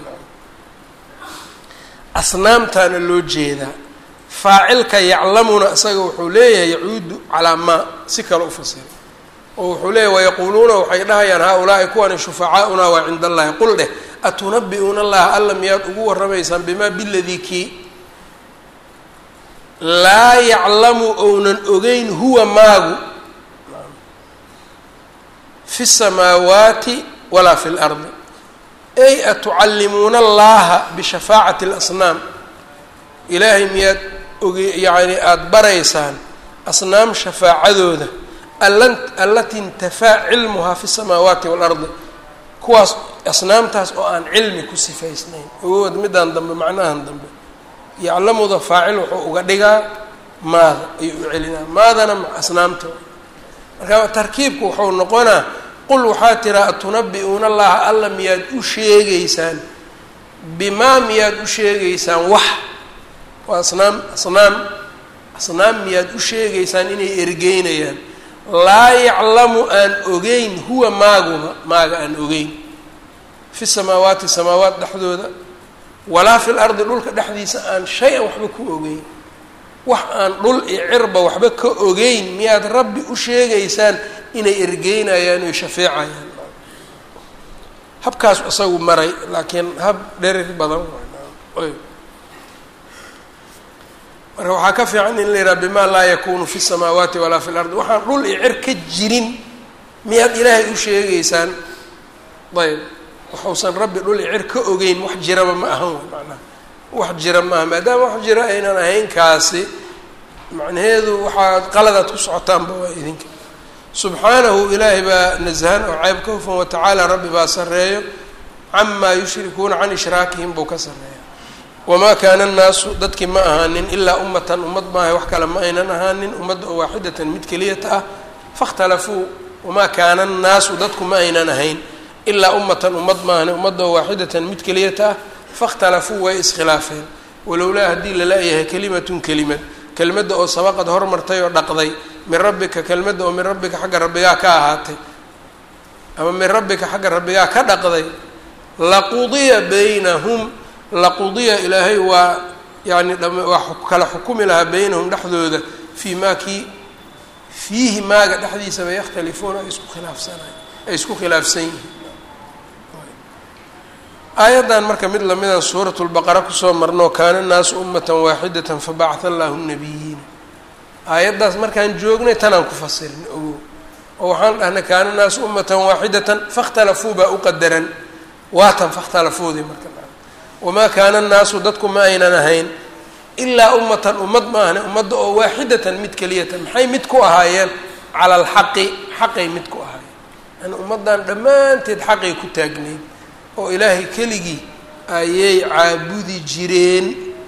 asnaamtaana loo jeedaa faacilka yaclamuna isaga wuxuu leeyahay yacuudu calaa maa si kale u fasira oo wuxuu leeyahy wayaquuluuna waxay dhahayaan haa-ulaa'i kuwani shufacaaunaa waa cinda allahi qul dheh atunabi-uuna allaha alla miyaad ugu warramaysaan bimaa biladii kii laa yaclamu ounan ogeyn huwa maagu fi samaawaati walaa fi lardi ay atucallimuuna allaha bishafaacati اlasnaam ilaahay miyaad oge yacni aada baraysaan asnaam shafaacadooda allati intafaa cilmuhaa fi samaawaati waalardi kuwaas asnaamtaas oo aan cilmi ku sifaysnayn ogood midaan dambe macnahan dambe yaclamuda faacil wuxuu uga dhigaa maada ayuu u celinaa maadana asnaamta marka tarkiibku wuxuu noqonaa qul waxaa tiraa atunabi-uuna allaha alla miyaad u sheegaysaan bimaa miyaad u sheegaysaan wax waa asnaam asnaam asnaam miyaad u sheegaysaan inay ergeynayaan laa yaclamu aan ogeyn huwa maaguba maaga aan ogeyn fi samaawaati samaawaat dhexdooda walaa fi lardi dhulka dhexdiisa aan shay-an waxba ku ogeyn wax aan dhul iyo cirba waxba ka ogeyn miyaad rabbi u sheegaysaan inay ergeynayaan oy shafeecayaan habkaas isagu maray laakiin hab dherer badan waay marka waxaa ka fiican in la yidhaha bima laa yakunu fi samaawaati walaa fi lardi waxaan dhul iyo cer ka jirin miyaad ilaahay u sheegaysaan ayb waxuusan rabbi dhul iyo cer ka ogeyn wax jiraba ma ahan way macnaha wax jira maaha maadaama wax jira aynan ahayn kaasi macnaheedu waxaad qaladaad ku socotaanba waa idinka subxaanahu ilaahay baa nasahan oo ceeb ka hufan watacaala rabbi baa sarreeyo camaa yushrikuuna can ishraakihim buu ka sarreeya wamaa kaana annaasu dadkii ma ahaanin ilaa ummatan ummad maaha wax kale ma aynan ahaanin ummadda oo waaxidatan mid keliyata ah fakhtalafuu wamaa kaana annaasu dadku ma aynan ahayn ilaa ummatan ummad maahani ummadda oo waaxidatan mid keliyata ah fakhtalafuu way iskhilaafeen walowlaa haddii lala-yahay kelimatun kelimad kelmadda oo sabaqad hormartay oo dhaqday min rabbika kelmadda oo min rabbika xagga rabbigaa ka ahaatay ama min rabbika xagga rabbigaa ka dhaqday laqudiya baynahum laqudiya ilaahay waa yani waa kala xukumi lahaa baynahum dhexdooda fii maa kii fiihi maaga dhexdiisaba yakhtalifuuna ay isku khilaafsanay ay isku khilaafsan yihiin aayaddan marka mid lamida suurat lbaqara kusoo marno kaana naasu ummatan waaxidatan fabacatha allahu nabiyiina aayaddaas markaan joognay tanaan ku fasirin ogo oo waxaan dhahnay kaana naasu ummatan waaxidatan fakhtalafuu baa u qadaran waatan fakhtalafuudii marka wamaa kaana annaasu dadku ma aynan ahayn ilaa ummatan ummad ma ahne ummadda oo waaxidatan mid keliyatan maxay mid ku ahaayeen cala alxaqi xaqay mid ku ahaayeen yani ummaddan dhammaanteed xaqay ku taagnayd oo ilaahay keligii ayay caabudi jireen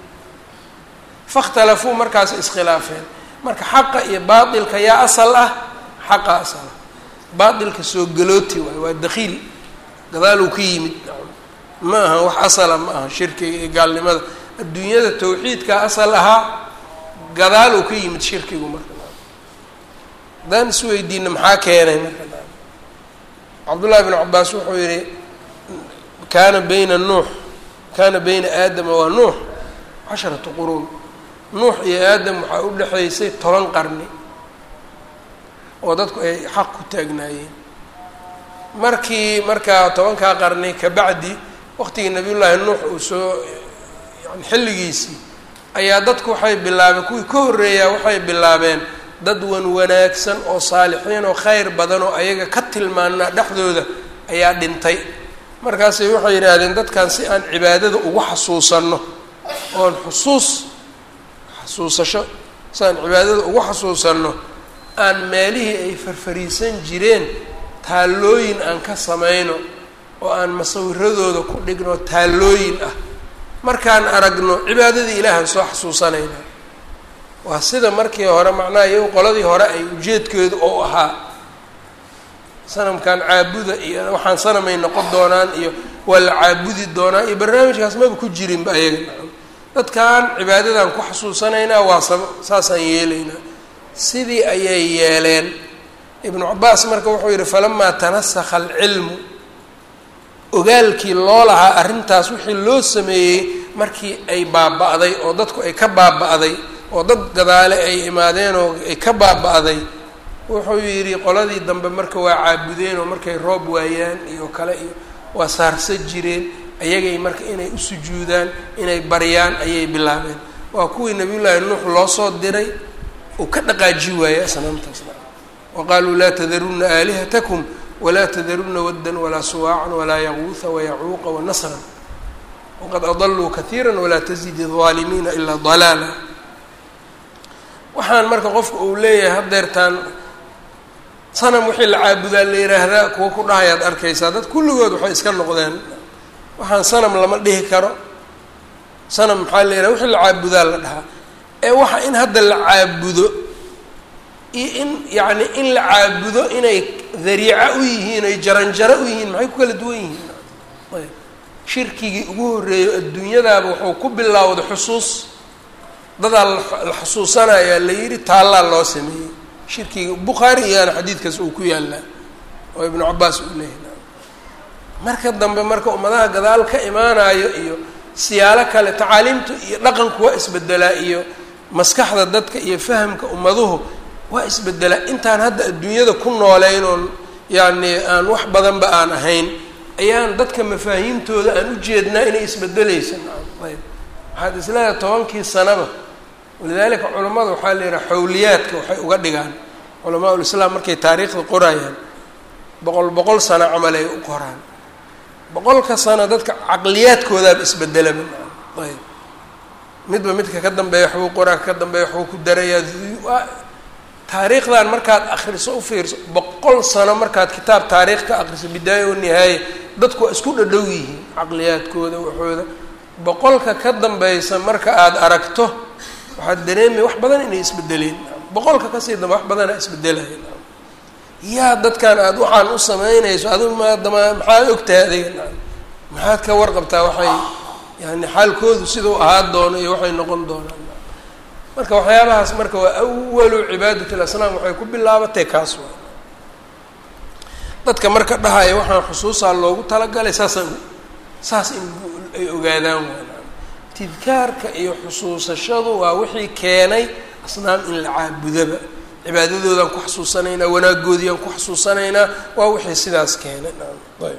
fakhtalafuu markaas iskhilaafeen marka xaqa iyo baatilka yaa asal ah xaqa asal ah baatilka soo galooti waay waa dakhiil gadaaluu ka yimid ma aha wax asala ma aha shirkiga iyo gaalnimada adduunyada tawxiidka asal ahaa gadaal uu ka yimid shirkigu marka haddaan isweydiina maxaa keenay marka cabdullahi bn cabaas wuxuu yihi kaana bayna nuux kaana bayna aadama waa nuux casharatu quruun nuux iyo aadam waxaa u dhexaysay toban qarni oo dadku ay xaq ku taagnaayeen markii markaa tobankaa qarni kabacdi waqtigii nabiyullaahi nuux uu soo yani xilligiisii ayaa dadku waxay bilaabeen kuwii ka horreeyaa waxay bilaabeen dad wan wanaagsan oo saalixiin oo khayr badan oo ayaga ka tilmaanaa dhexdooda ayaa dhintay markaasay waxay yidhaahdeen dadkan si aan cibaadada ugu xasuusanno oon xusuus xasuusasho si aan cibaadada ugu xasuusanno aan meelihii ay farfariisan jireen taallooyin aan ka samayno oo aan masawiradooda ku dhigno taallooyin ah markaan aragno cibaadadii ilaahan soo xasuusanayna waa sida markii hore macnaha iyagu qoladii hore ay ujeedkeedu oo ahaa sanamkan caabuda iyo waxaan sanamay noqon doonaan iyo waa la caabudi doonaa iyo barnaamijkaas maba ku jirinba ayaga dadkan cibaadadan ku xasuusanaynaa waa sab saasaan yeelaynaa sidii ayay yeeleen ibnu cabaas marka wuxuu yihi falamaa tanasakha alcilmu ogaalkii loo lahaa arrintaas wixii loo sameeyey markii ay baaba-day oo dadku ay ka baaba-day oo dad gadaale ay imaadeen oo ay ka baaba-day wuxuu yidhi qoladii dambe marka waa caabudeen oo markay roob waayaan iyo kale iyo waa saarsa jireen ayagay marka inay u sujuudaan inay baryaan ayay bilaabeen waa kuwii nabiyullaahi nuux loo soo diray uu ka dhaqaaji waayey asnaamtaasna wa qaaluu laa tadarunna aalihatakum walaa tadarunna waddan walaa suwaacan walaa yaquuha wayacuuqa wanasran waqad adaluu kaiira walaa tazidi الظaalimiina ilaa dalaala waxaan marka qofka uu leeyahay hadeertaan sanam wixii la caabudaa la yiraahdaa kuwa ku dhahayaad arkaysaa dad kulligood waxay iska noqdeen waxaan sanam lama dhihi karo sanam maxaa la yiraha wixii la caabudaa la dhahaa ee waxa in hadda la caabudo iyo in yacni in la caabudo inay dariico u yihiin ay jaranjaro u yihiin maxay ku kala duwan yihiin ayb shirkigii ugu horreeyo adduunyadaaba wuxuu ku bilowday xusuus dadaa la xusuusanayaa la yidhi taallaa loo sameeyey shirkiga bukhaari iyaana xadiidkaas uu ku yaallaa oo ibnu cabaas uu leeyahy marka dambe marka ummadaha gadaal ka imaanayo iyo siyaalo kale tacaaliimtu iyo dhaqanku waa isbedelaa iyo maskaxda dadka iyo fahamka ummaduhu waa isbedelaa intaan hadda adduunyada ku nooleyn oon yacni aan wax badanba aan ahayn ayaan dadka mafaahiimtooda aan u jeednaa inay isbedeleysa ayb waxaad isleedahay tobankii sanaba walidaalika culammada waxaa la yidhaha xawliyaadka waxay uga dhigaan culamaa ulislaam markay taariikhda qorayaan boqol boqol sano camal ay u qoraan boqolka sano dadka caqliyaadkoodaaba isbedelaba ayb midba midka ka dambeeya waxbuu qoraa ka dambeeya waxbuu ku darayaa taariikhdan markaad akriso u fiirso boqol sano markaad kitaab taariikh ka akriso bidaaya o nihaaya dadku waa isku dhadhow yihiin caqliyaadkooda waxooda boqolka ka dambeysa marka aada aragto waxaad dareemaya wax badan inay isbedeleen boqolka kasii dambe wax badana isbedelaya yaa dadkan aada waxaan u sameynayso adigu maadama maxaad ogtahay adiga maxaad ka warqabtaa waxay yani xaalkoodu sidau ahaa doono iyo waxay noqon doonaan marka waxyaabahaas marka waa awalu cibaadat lasnaam waxay ku bilaabatay kaas waa dadka marka dhahaya waxaan xusuusaa loogu talagalay saasaan saas in ay ogaadaan waa tidkaarka iyo xusuusashadu waa wixii keenay asnaam in la caabudaba cibaadadoodaan ku xasuusanaynaa wanaagoodiiyaan ku xasuusanaynaa waa wixii sidaas keenay ayb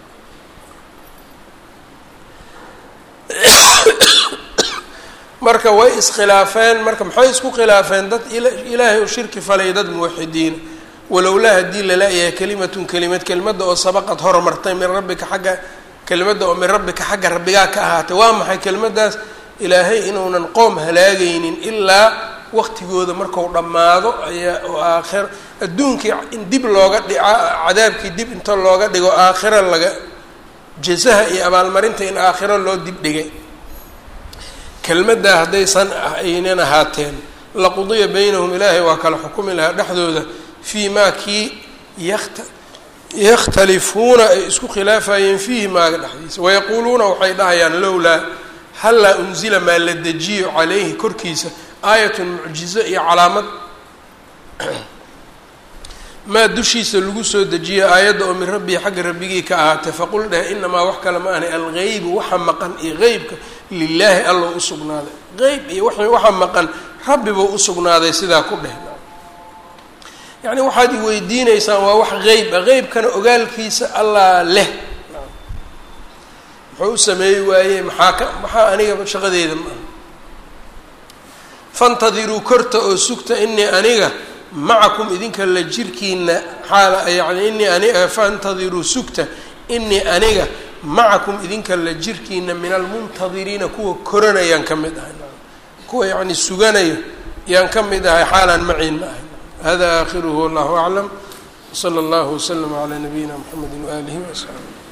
marka way iskhilaafeen marka maxay isku khilaafeen dad ilaahay u shirki falay dad muwaxidiina walowlaa haddii lala-yahay kelimatun kelimad kelimadda oo sabaqad hormartay min rabbika xagga kelimadda oo min rabbika xagga rabbigaa ka ahaatay waa maxay kelimadaas ilaahay inuunan qoom halaagaynin ilaa waqtigooda marku dhammaado ayaa oo aakhira adduunkii in dib looga dhica cadaabkii dib inta looga dhigo aakhira laga jasaha iyo abaalmarinta in aakhiro loo dib dhigay kelmaddaa haddaysan aynan ahaateen laqudiya baynahum ilaahay waa kala xukumi lahaa dhexdooda fii maa kii yakt yakhtalifuuna ay isku khilaafayeen fiihi maaga dhexdiisa wayaquuluuna waxay dhahayaan lowlaa hallaa unzila maa la dejiyo calayhi korkiisa aayatun mucjizo iyo calaamad maa dushiisa lagu soo dejiyo aayadda oo min rabbii xagga rabbigii ka ahaatay faqul dheh inamaa wax kale ma ahnay algeybu waxa maqan iyo qeybka lilaahi alla u sugnaaday qeyb iyo waxa maqan rabbi buu usugnaaday sidaa ku dheh yacni waxaad i weydiineysaan waa wax qeyb a qeybkana ogaalkiisa allaa leh muxuu u sameeyi waayey maxaa ka maxaa aniga shaqadeeda maaha fantadiruu korta oo sugta inii aniga macakum idinka la jirkiina xaal yani inii ani fantadiruu sugta inii aniga macakum idinka la jirkiina min almuntadiriina kuwa koranayaan ka mid ahay kuwa yacni suganayo yaan ka mid ahay xaalaan maciin ma ahay hada aakhiruhu wallahu aclam wsala allahu waslama calaa nabiyina mxamedi waaalihi wasaxbi